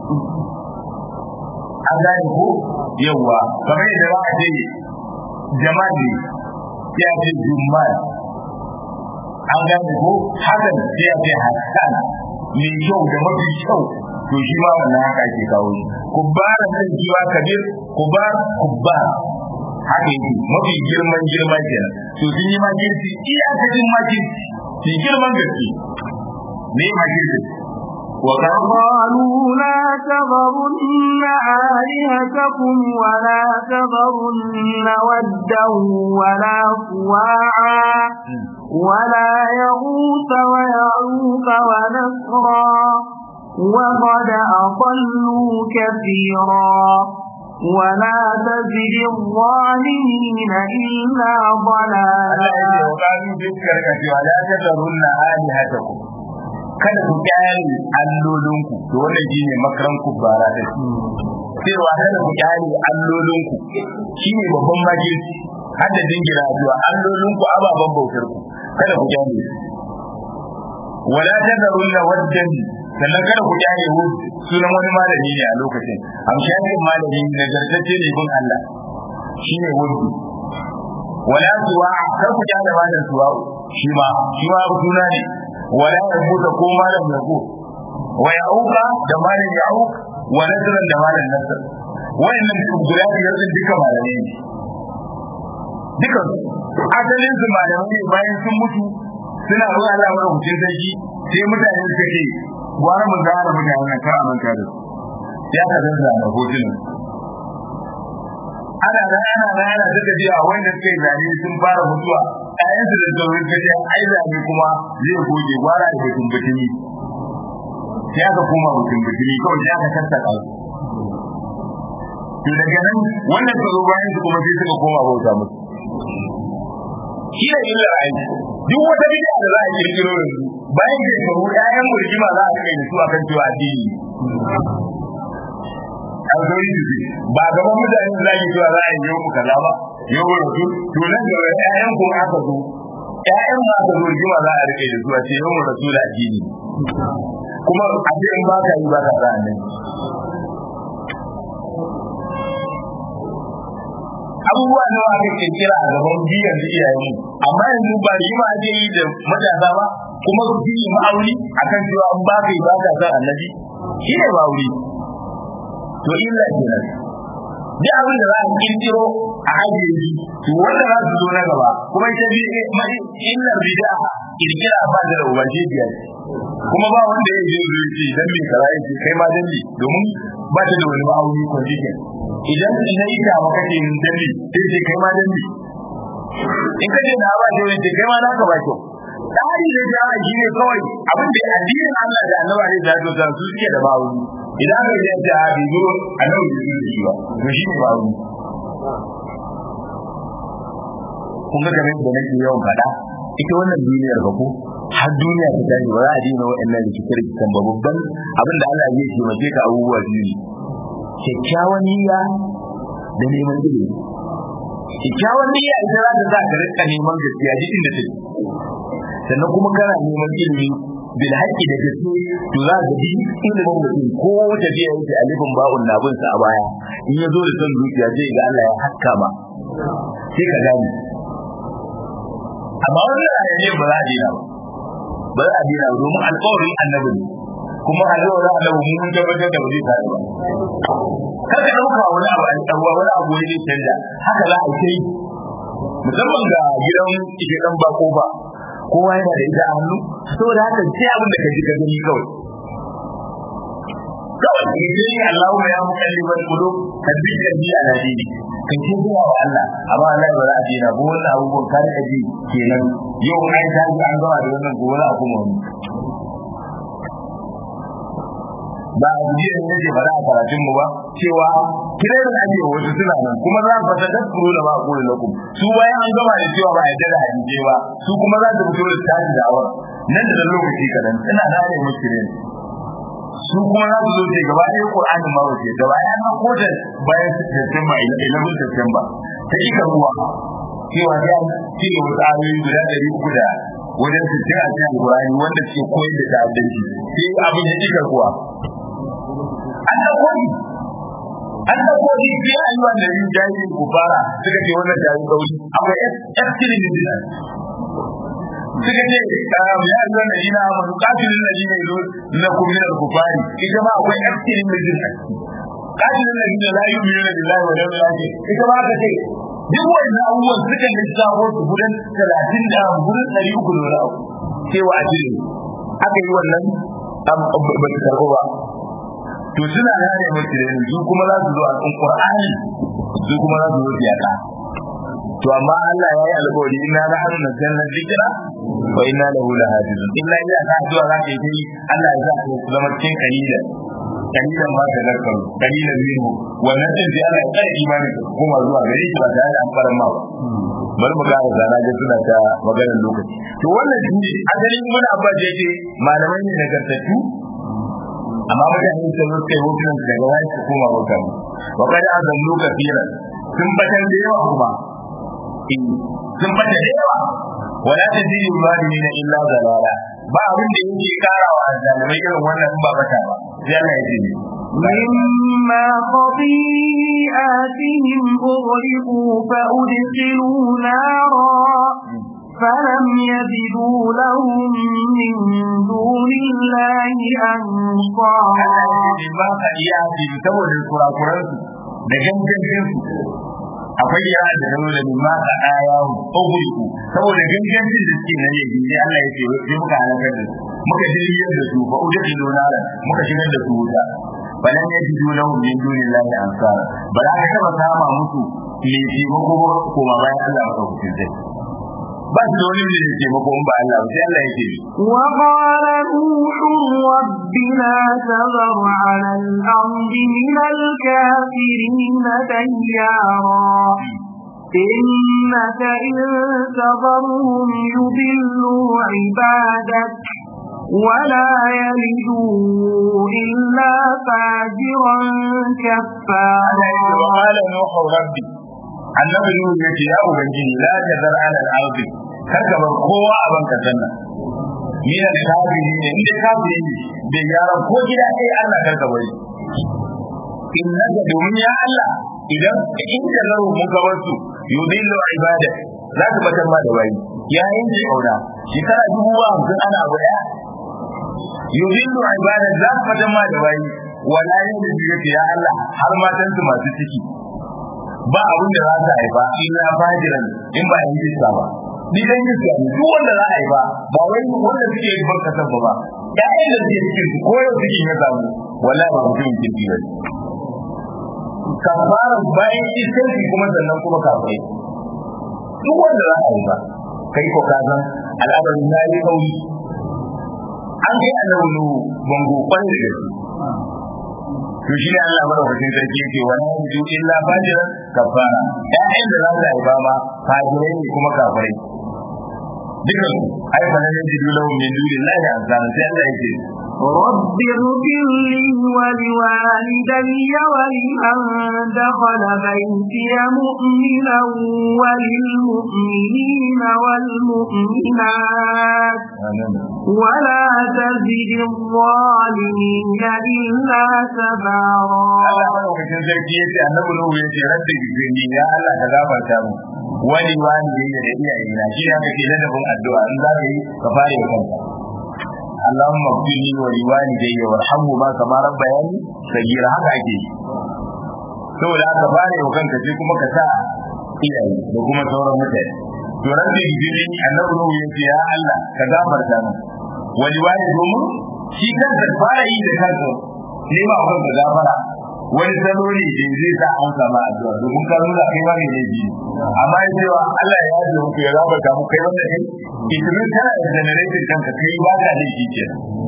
an gane ko yawa kamar yadda za a ce jama'i ya ce jummal an gane ko hakan sai ya ce hassan mai kyau da mafi kyau to shi ma wannan haka ake kawo shi kubbara kan kiwa kabir kubar kubbar haka yake mafi girman girma kenan to sun yi makirci iyakacin makirci shi girman gaske ne makirci وقالوا لا تذرن آلهتكم ولا تذرن ودا ولا سواعا ولا يغوث ويعوق ونسرا وقد أضلوا كثيرا ولا تزد الظالمين إلا ضلالا وقالوا ذكر كثيرا لا تذرن آلهتكم kada ku kyale allolinku to wannan shine makaran ku bara da cewa kada ku kyale allolinku shine babban magirci har da dingira zuwa allolinku ababan bautar ku kada ku kyale wala tadarunna waddan sannan kada ku kyale hu sunan wani malami ne a lokacin amshanin malami ne zartacce ne bin Allah shine wudu wala suwa kar ku kyale malam suwa shi ma shi ma suna ne wala yabuta ko malam yabu wa yauka da malam yauk wa nasran da malam nasr wayannan guda biyar din duka malamai ne duka asalin su malamai ne bayan sun mutu suna zuwa Allah mara hutun sarki sai mutane suka ce gwara mu gara mutane nan kar a manta da su ya ka zanza a hotunan ana da ana da ana duka ji a wanda suka yi zane sun fara mutuwa ƴaƴan su da sauran ka ce ai zane kuma zai goge gwara da batun batuni sai aka koma batun batuni kawai sai aka sassaka su to daga nan wannan ka zo bayan su kuma sai suka koma bauta musu shi ne illa aiki duk wata bid'a da za a kirkiro yanzu bayan shekaru ƴaƴan murjima za a kai da su akan cewa addini an zo yi ba gaban mutane da zaki cewa za a yi yau kaza ba yau rasu to nan da ƴaƴan ko aka zo ƴaƴan ma aka zo rigima za a rike da su a ce yau rasu da addini kuma a ce in ba ka yi ba ka za a nan abubuwa nawa aka kirkira a gaban biyan da iyayen amma yanzu ba yi ma ake yi da matasa ba kuma su yi ma'auni akan cewa an ba ka yi ba ka san annabi shi ne ma'auni to illa kenan duk abin da za a kirkiro a ajiye shi to wanda za su zo na gaba kuma ita bi illar bid'a kirkira ba da ubaje biyar kuma ba wanda ya je zai ce dan me kaza yake kai ma dan domin ba ta da wani ma'auni condition idan na yi ta maka ce dan me sai ce kai ma dan in ka ce na ba ce wani kai ma na ka ba kyau tsari da jama'a shi ne kawai abin da addinin Allah da annabi ne da zo su suke da ma'auni idan aka yi ta bi zo annabi bai zo shi ba to shi ne ma'auni kun ga kamar da nake yawan faɗa ita wannan duniyar ba ko har duniya ta tashi ba za a dina wa'annan rikice-rikicen ba babban abin da Allah zai taimake ka abubuwa biyu ne kyakkyawan niyya da neman ilimi kyakkyawan niyya ita za ta sa ka rika neman gaskiya duk inda take sannan kuma kana neman ilimi bil haqqi da gaske to za ka bi ilimin mutum ko tafiya yake alifin ba'un na bin sa a baya in ya zo da son zuciya sai ga Allah ya hakka ma sai ka gane amma wannan ayyace ba za a dina ba ba za a dina ba domin alƙawarin annabi ne kuma alƙawarin annabi mun tabbatar da ba zai tare ba kada dauka wani abu an tsawa wani abu ne zai canja haka za a yi musamman ga gidan ike dan bako ba kowa yana da ita a hannu saboda haka sai abin da ka ji ka gani kawai kawai ka ji Allahu ya mukalliban qulub kadbi kadbi ala dini kan ce zuwa wa Allah amma Allah ba za a dina ba wannan abubuwan ka da ji kenan yau ai ta ji an gama da wannan gobe a kuma wani ba a jiya ne ke faɗa a karatun mu ba cewa kiran da ake wasu suna nan kuma za ku fata kuro da ba ku da lakum su bayan an gama da cewa ba a yarda da hadisi ba su kuma za su fito da tashi da awar nan da lokaci kadan ina da ne muskirin su kuma za su zo ce gaba ɗaya Qur'anin ma wace gaba ɗaya na koda bayan September 11 September ta ika ruwa cewa ya ce wasu ayoyi guda ɗari uku da wajen sittin a cikin Qur'ani wanda ke koyar da ta'addanci sai abin ya ika ruwa an da koyi an da koyi sai an yi wanda yin jahilin kufara suka ce wannan jahilin kauri akwai extremism suka ce ya yi wannan jina masu kafin da jina ilu na kuminar kufari ita ma akwai extremism kafin da jina la yi biyu da billahi wa yau ya ce ita ma aka ce duk wannan abubuwan suka lissafo su gudan talatin da gudan ɗari uku da wani abu cewa a jini aka yi wannan ba su karɓo ba to suna gane musu da su kuma za su zo a cikin Qur'ani su kuma za su zo siyasa to amma Allah ya yi alƙawari inna la hanu nazzalna dhikra wa inna lahu lahafizun illa ya ka zuwa za ka yi Allah ya sa ka zama cikin kalila kalilan ma ka zarkar kalilan minhu wannan din sai Allah ya kai imani kuma zuwa gare shi ba tare da an fara ma ba bari mu gane zana ga suna ta maganar lokaci to wannan shi asalin mun abba da yake malamai ne nagartattu amma mutane sun rufe hotunan su daga wani su koma hoton wa kada azan lokacin sun batar da yawa kuma sun bata da yawa wala ta ji zalimin illa zalala ba abin da yake karawa zalimai irin wannan ba bata ba sai Allah ya ji مما خطيئاتهم أغرقوا فأدخلوا نارا فلم يجدوا لهم من دون الله أنصارا ba ka iya ji saboda kurakuransu da gangan akwai yara da zama da ma ka aya ogulku saboda gangancin da suke nan yaji sai Allah ya ce sai muka halakar da su muka jirgin da su fa uje da donara muka shigar da su wuta balan ya ji dole mu min dunillahi ansara ba za ka taba sama musu me ce mako ko ma bayan Allah ba ku zai ba su da wani ne ce mako ba Allah sai Allah ya ce وقال نوح رب لا تذر على الأرض من الكافرين ديارا إنك إن تذرهم يضلوا عبادك ولا يلدوا إلا فاجرا كفارا وقال نوح ربي annabi nuhu yace ya ubangiji la tazar ala al-ardi kar ka bar kowa a banka sanna min al-kafiri ne inda kafiri ne da yaran ko gida kai Allah kar ka bari innaka domin ya Allah idan in ka zaro mun ka wasu yudillu ibadak za ka batar ma da bayi ya yanke kauna shekara dubu ba hamsin ana abu daya yudillu ibadak za ka batar ma da bayi wala yin da ya Allah har matan su masu ciki ba abin da za ta haifa illa fajiran in ba yin jisa ba ni dan jisa ne duk wanda za a haifa ba wai wanda suke yin barka sabba ba ƴaƴan da suke cikin su ko yau suke ya samu wallahi ba mutum kirki ba kafara bayan iskanci kuma sannan kuma kafai duk wanda za a haifa kai ko ka san al'amarin na yi kauri an kai annabi nuhu bango kwan da gaske to shi ne Allah madaukakin sarki yake wa la yuju illa fajiran kafara ƴaƴan da za su haifa ma fajirai ne kuma kafirai dukan ai fa nan yaji lahum min dunillahi azan sai Allah yake رب اغفر لي ولوالدي ولمن دخل بيتي مؤمنا وللمؤمنين والمؤمنات ولا تزد الظالمين إلا تبارا Allah madaukakin sarki yace annabi Nuhu yace rabbi gifirni ya Allah ka gafarta mu wani wani da da iyaye na shi ne kake ladabin addu'a in za ka yi ka fara yi kanka اللهم اغفر لي ولوالدي وارحمهما كما ربياني صغيرا haka ake yi saboda haka bare wa kanka sai kuma ka sa iyaye da kuma sauran mutane to rabbi gidi annabi ruhu yace ya Allah ka gafarta min wani wani domin shi kanka fara yi da kanka ne ma kanka gafara wani salo ne da zai sa an samu addu'a domin ka nuna kai ma ne ne ji amma ya cewa Allah ya yi muku ya gafarta mu kai wannan ne itimin kana da generator kanka kai ba ka da shi kenan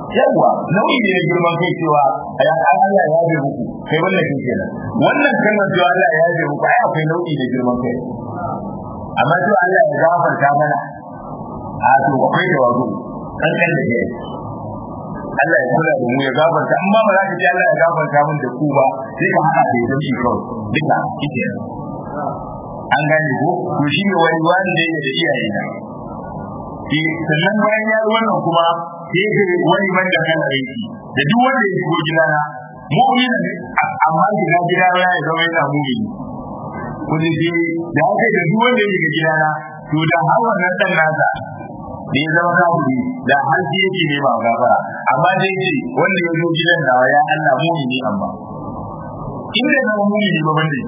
yawa nau'i ne na girman kai cewa ya Allah ya yabe muku kai wannan kin kenan wannan kalmar cewa Allah ya yabe muku ai akwai nau'i na girman kai amma cewa Allah ya gafarta mana a to akwai tawazu kan kan da ke Allah ya kula da mu ya gafarta amma ba za ka ce Allah ya gafarta mun da ku ba sai ka hada da yake kawai duka kike an gane ko to shi ne wani wani da yake da iyaye na shi sannan bayan ya yi wannan kuma sai ya wani man da kan aiki da duk wanda ya shigo gidana mu'min ne amma gida gidana ya zama yana mu'mini wani je da haka da duk wanda ya shiga gidana to da har wannan dan nasa da ya zama kafiri da har shi yake ne ba gafara amma dai ce wanda ya zo gidan nawa ya Allah mu'mini amma in da zama mu'mini ba bande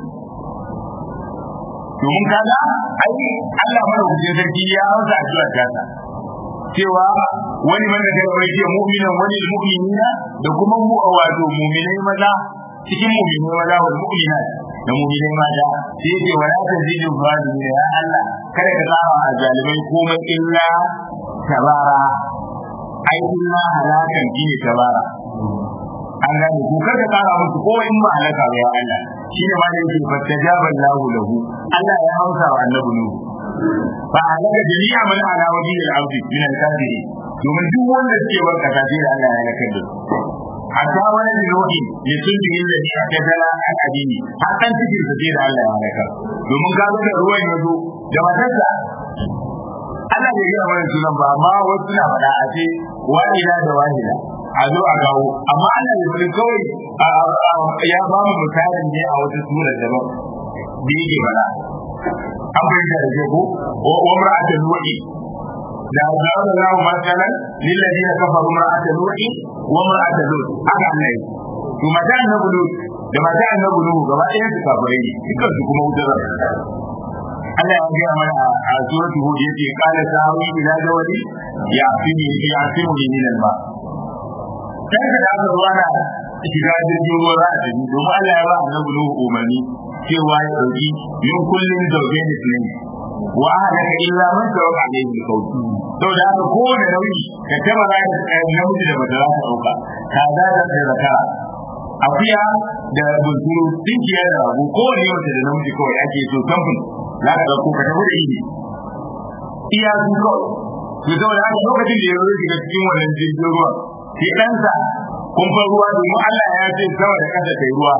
domin kaga ai Allah madaukakin sarki ya hausa a cikin kasa cewa wani wanda kai wani ce mu'minan wani mu'minina da kuma mu wato mu'minai maza cikin mu'minai maza wal mu'minat da mu'minai mata sai ce wala tazidu zalimin ya Allah kada ka tsara a zalimai komai illa tabara ai illa halakan shine tabara an gane ko kada tsara musu ko in ba halaka ba ya Allah shi ne ma da yake fastajaba Allahu lahu Allah ya hausa wa annabi nuhu fa halaka jami'a man ala wajhi al-ardi min al-kafiri domin duk wanda suke bar kasa sai da Allah ya halaka da su hatta wani da nuhi ya sunni illa ni a kadala an adini har kan cikin sa sai da Allah ya halaka domin ka ga ruwan ya zo da matarsa Allah bai gina mana sunan ba amma wasu na faɗa a ce wahida da wahida a zo a gawo amma Allah ya bari kawai ya ba mu misalin ne a wata sura daban da yake faɗa an bayyana da ke ko wa mar'atul nuhi da zaɓa da zaɓa masalan lillazi na kafa mar'atul nuhi wa mar'atul lut aka Allah yi to mata annabi lut da mata annabi nuhu gaba ɗaya su kafirai ne dukkan su kuma wutar Allah ya gaya mana a suratul hud yace qala sawi ila jawali ya fini ya fini min al-ma sai da aka zuwa na shiga jirgin ruwa za a tafi domin Allah ya ba annabi Nuhu umarni cewa ya dauki min kullin zawjayn ithnain wa ahlaka illa man tawaqa alayhi al-qawl to da haka kowane nauyi ka taba za ka namiji da mace za ka dauka kaza da da zakara akuya da bunturu dinkiya da rago kowane mace da namiji kawai ake so samfin za ka dauko ka tafi da ini iya su kawai to saboda haka lokacin da ya zo shiga cikin wannan jirgin ruwa sai ɗansa kumfar ruwa domin Allah ya ce sama da ƙasa kai ruwa.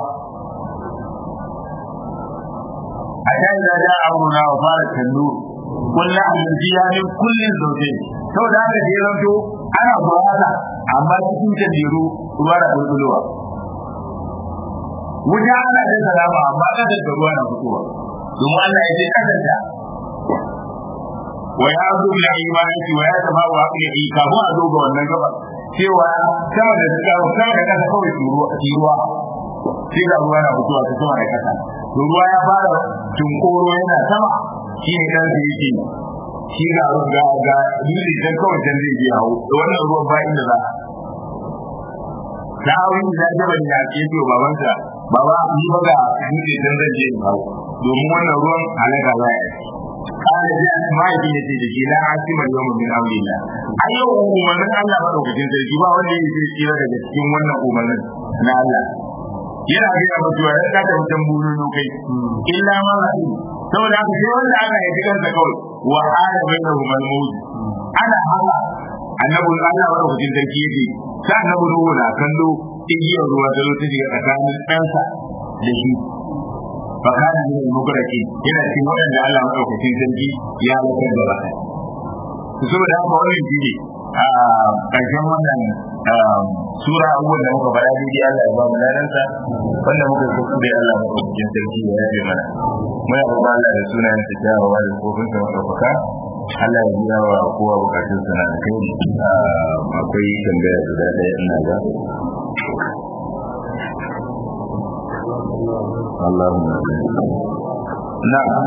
A ta yi da amurna wa fara kallo, kullum abinci ya ne kullum zaune. Saboda haka da ya zanto ana buhata amma cikin tandiru ruwa da bulbulowa. Wuta ana da salama amma ƙasar da ruwa na fitowa. Domin Allah ya ce ƙasar wa ya zo da imani wa ya zama wa ya yi kafin a zo ga wannan gabar cewa sama da suka sama da kasa kawai ruwa ruwa sai ga ruwa na fitowa ta sama da kasa to ruwa ya fara tunkoro yana sama shi ne dan da yake shi ga ga ga dole dan kawai dan zai je hawo da wannan ruwan ba inda za da wani da jabal ya ce to babansa baba ni ba ga dole dan zan je hawo domin wannan ruwan halaka za ya قال جاء ما يجي يجي لا عاصم اليوم من امر الله ايو umarnin Allah madaukakin sarki ba wanda yake zai tsira daga cikin wannan umarnin na Allah yana ga mutu ya ka ta mutan buru kai illa ma rahi saboda haka sai wanda aka yi cikin sa kawai wa ala bainahu malmud ana haka annabi Allah madaukakin sarki yake sai annabi ruwa na kallo igiyar ruwa da zo ta shiga tsakanin ɗansa da shi فكان من المبركين yana cikin waɗanda Allah maɗaukakin sarki ya lakar da baka saboda haka wannan shi ne a ƙarshen wannan sura abubuwan da muka faɗa daidai Allah ya ba mu ladansa wanda muka kusa da Allah maɗaukakin sarki ya yabe mana muna roƙon Allah da sunayen sa kyawawa da kofin sa maɗaukaka Allah ya biya wa kowa bukatun sa na kai akwai tambaya guda ɗaya ina ga اللهم نعم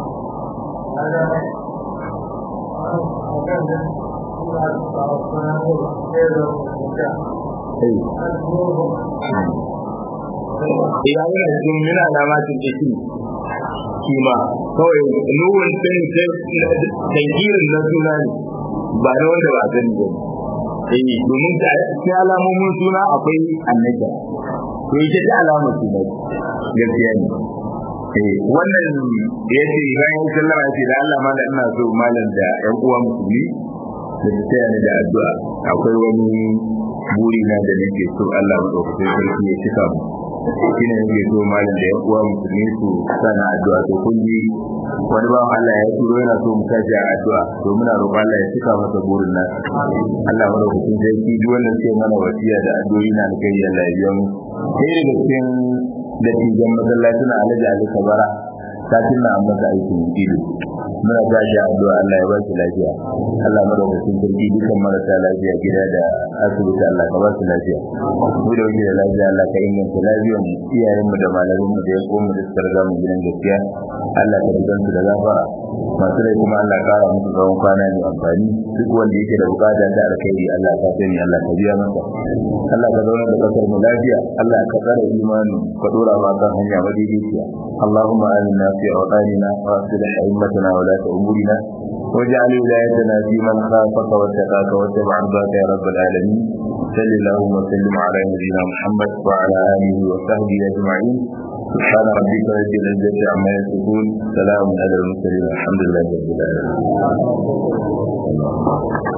ya yi cikin min alamatin isi kima kawai nuhun sun tankirin na suna ne ba na wanda ba sani ba eh domin cikin alamomin suna akwai annaka to ita ta alamar suna gaskiya ne eh wannan ya ce bayan sallama ce da Allah malam ina so malam da ƴan uwa musulmi da su taya ni da addu'a akwai wani buri na da nake so Allah madaukakin sarki ya cika mu shi ne nake so malam da ƴan uwa musulmi su sana addu'a to kun ji wani ba Allah ya turo yana so mu tashi a addu'a to muna roƙon Allah ya cika masa burin nan Allah madaukakin sarki duk wanda suke mana wasiya da addu'o'i na kai Allah ya biya mu sai daga cikin da tijan masallacin Alhaji Ali Kabara satin na an masa aikin ido muna ba shi addu'a Allah ya ba shi lafiya Allah madaukakin sarki dukan marasa lafiya gida da asibiti Allah ka ba su lafiya mu da wuce da lafiya Allah ka inganta lafiyar mu iyayen mu da malamin mu da ya mu da suka riga mu gidan gaskiya Allah ka rigan su da gafara masu rai kuma Allah kara musu tsawon kwana mai amfani duk wanda yake da bukata ta alkhairi Allah ka sani Allah ka biya masa Allah ka zauna da kasar mu lafiya Allah ka tsare imani ka dora ma kan hanya madaidaiciya اللهم آمنا في أوطاننا وأصلح أئمتنا ولاة أمورنا واجعل ولايتنا في من خافك واتقاك واتبع رضاك يا رب العالمين صل اللهم وسلم على نبينا محمد وعلى آله وصحبه أجمعين سبحان ربك رب العزة عما يصفون سلام على المرسلين الحمد لله رب العالمين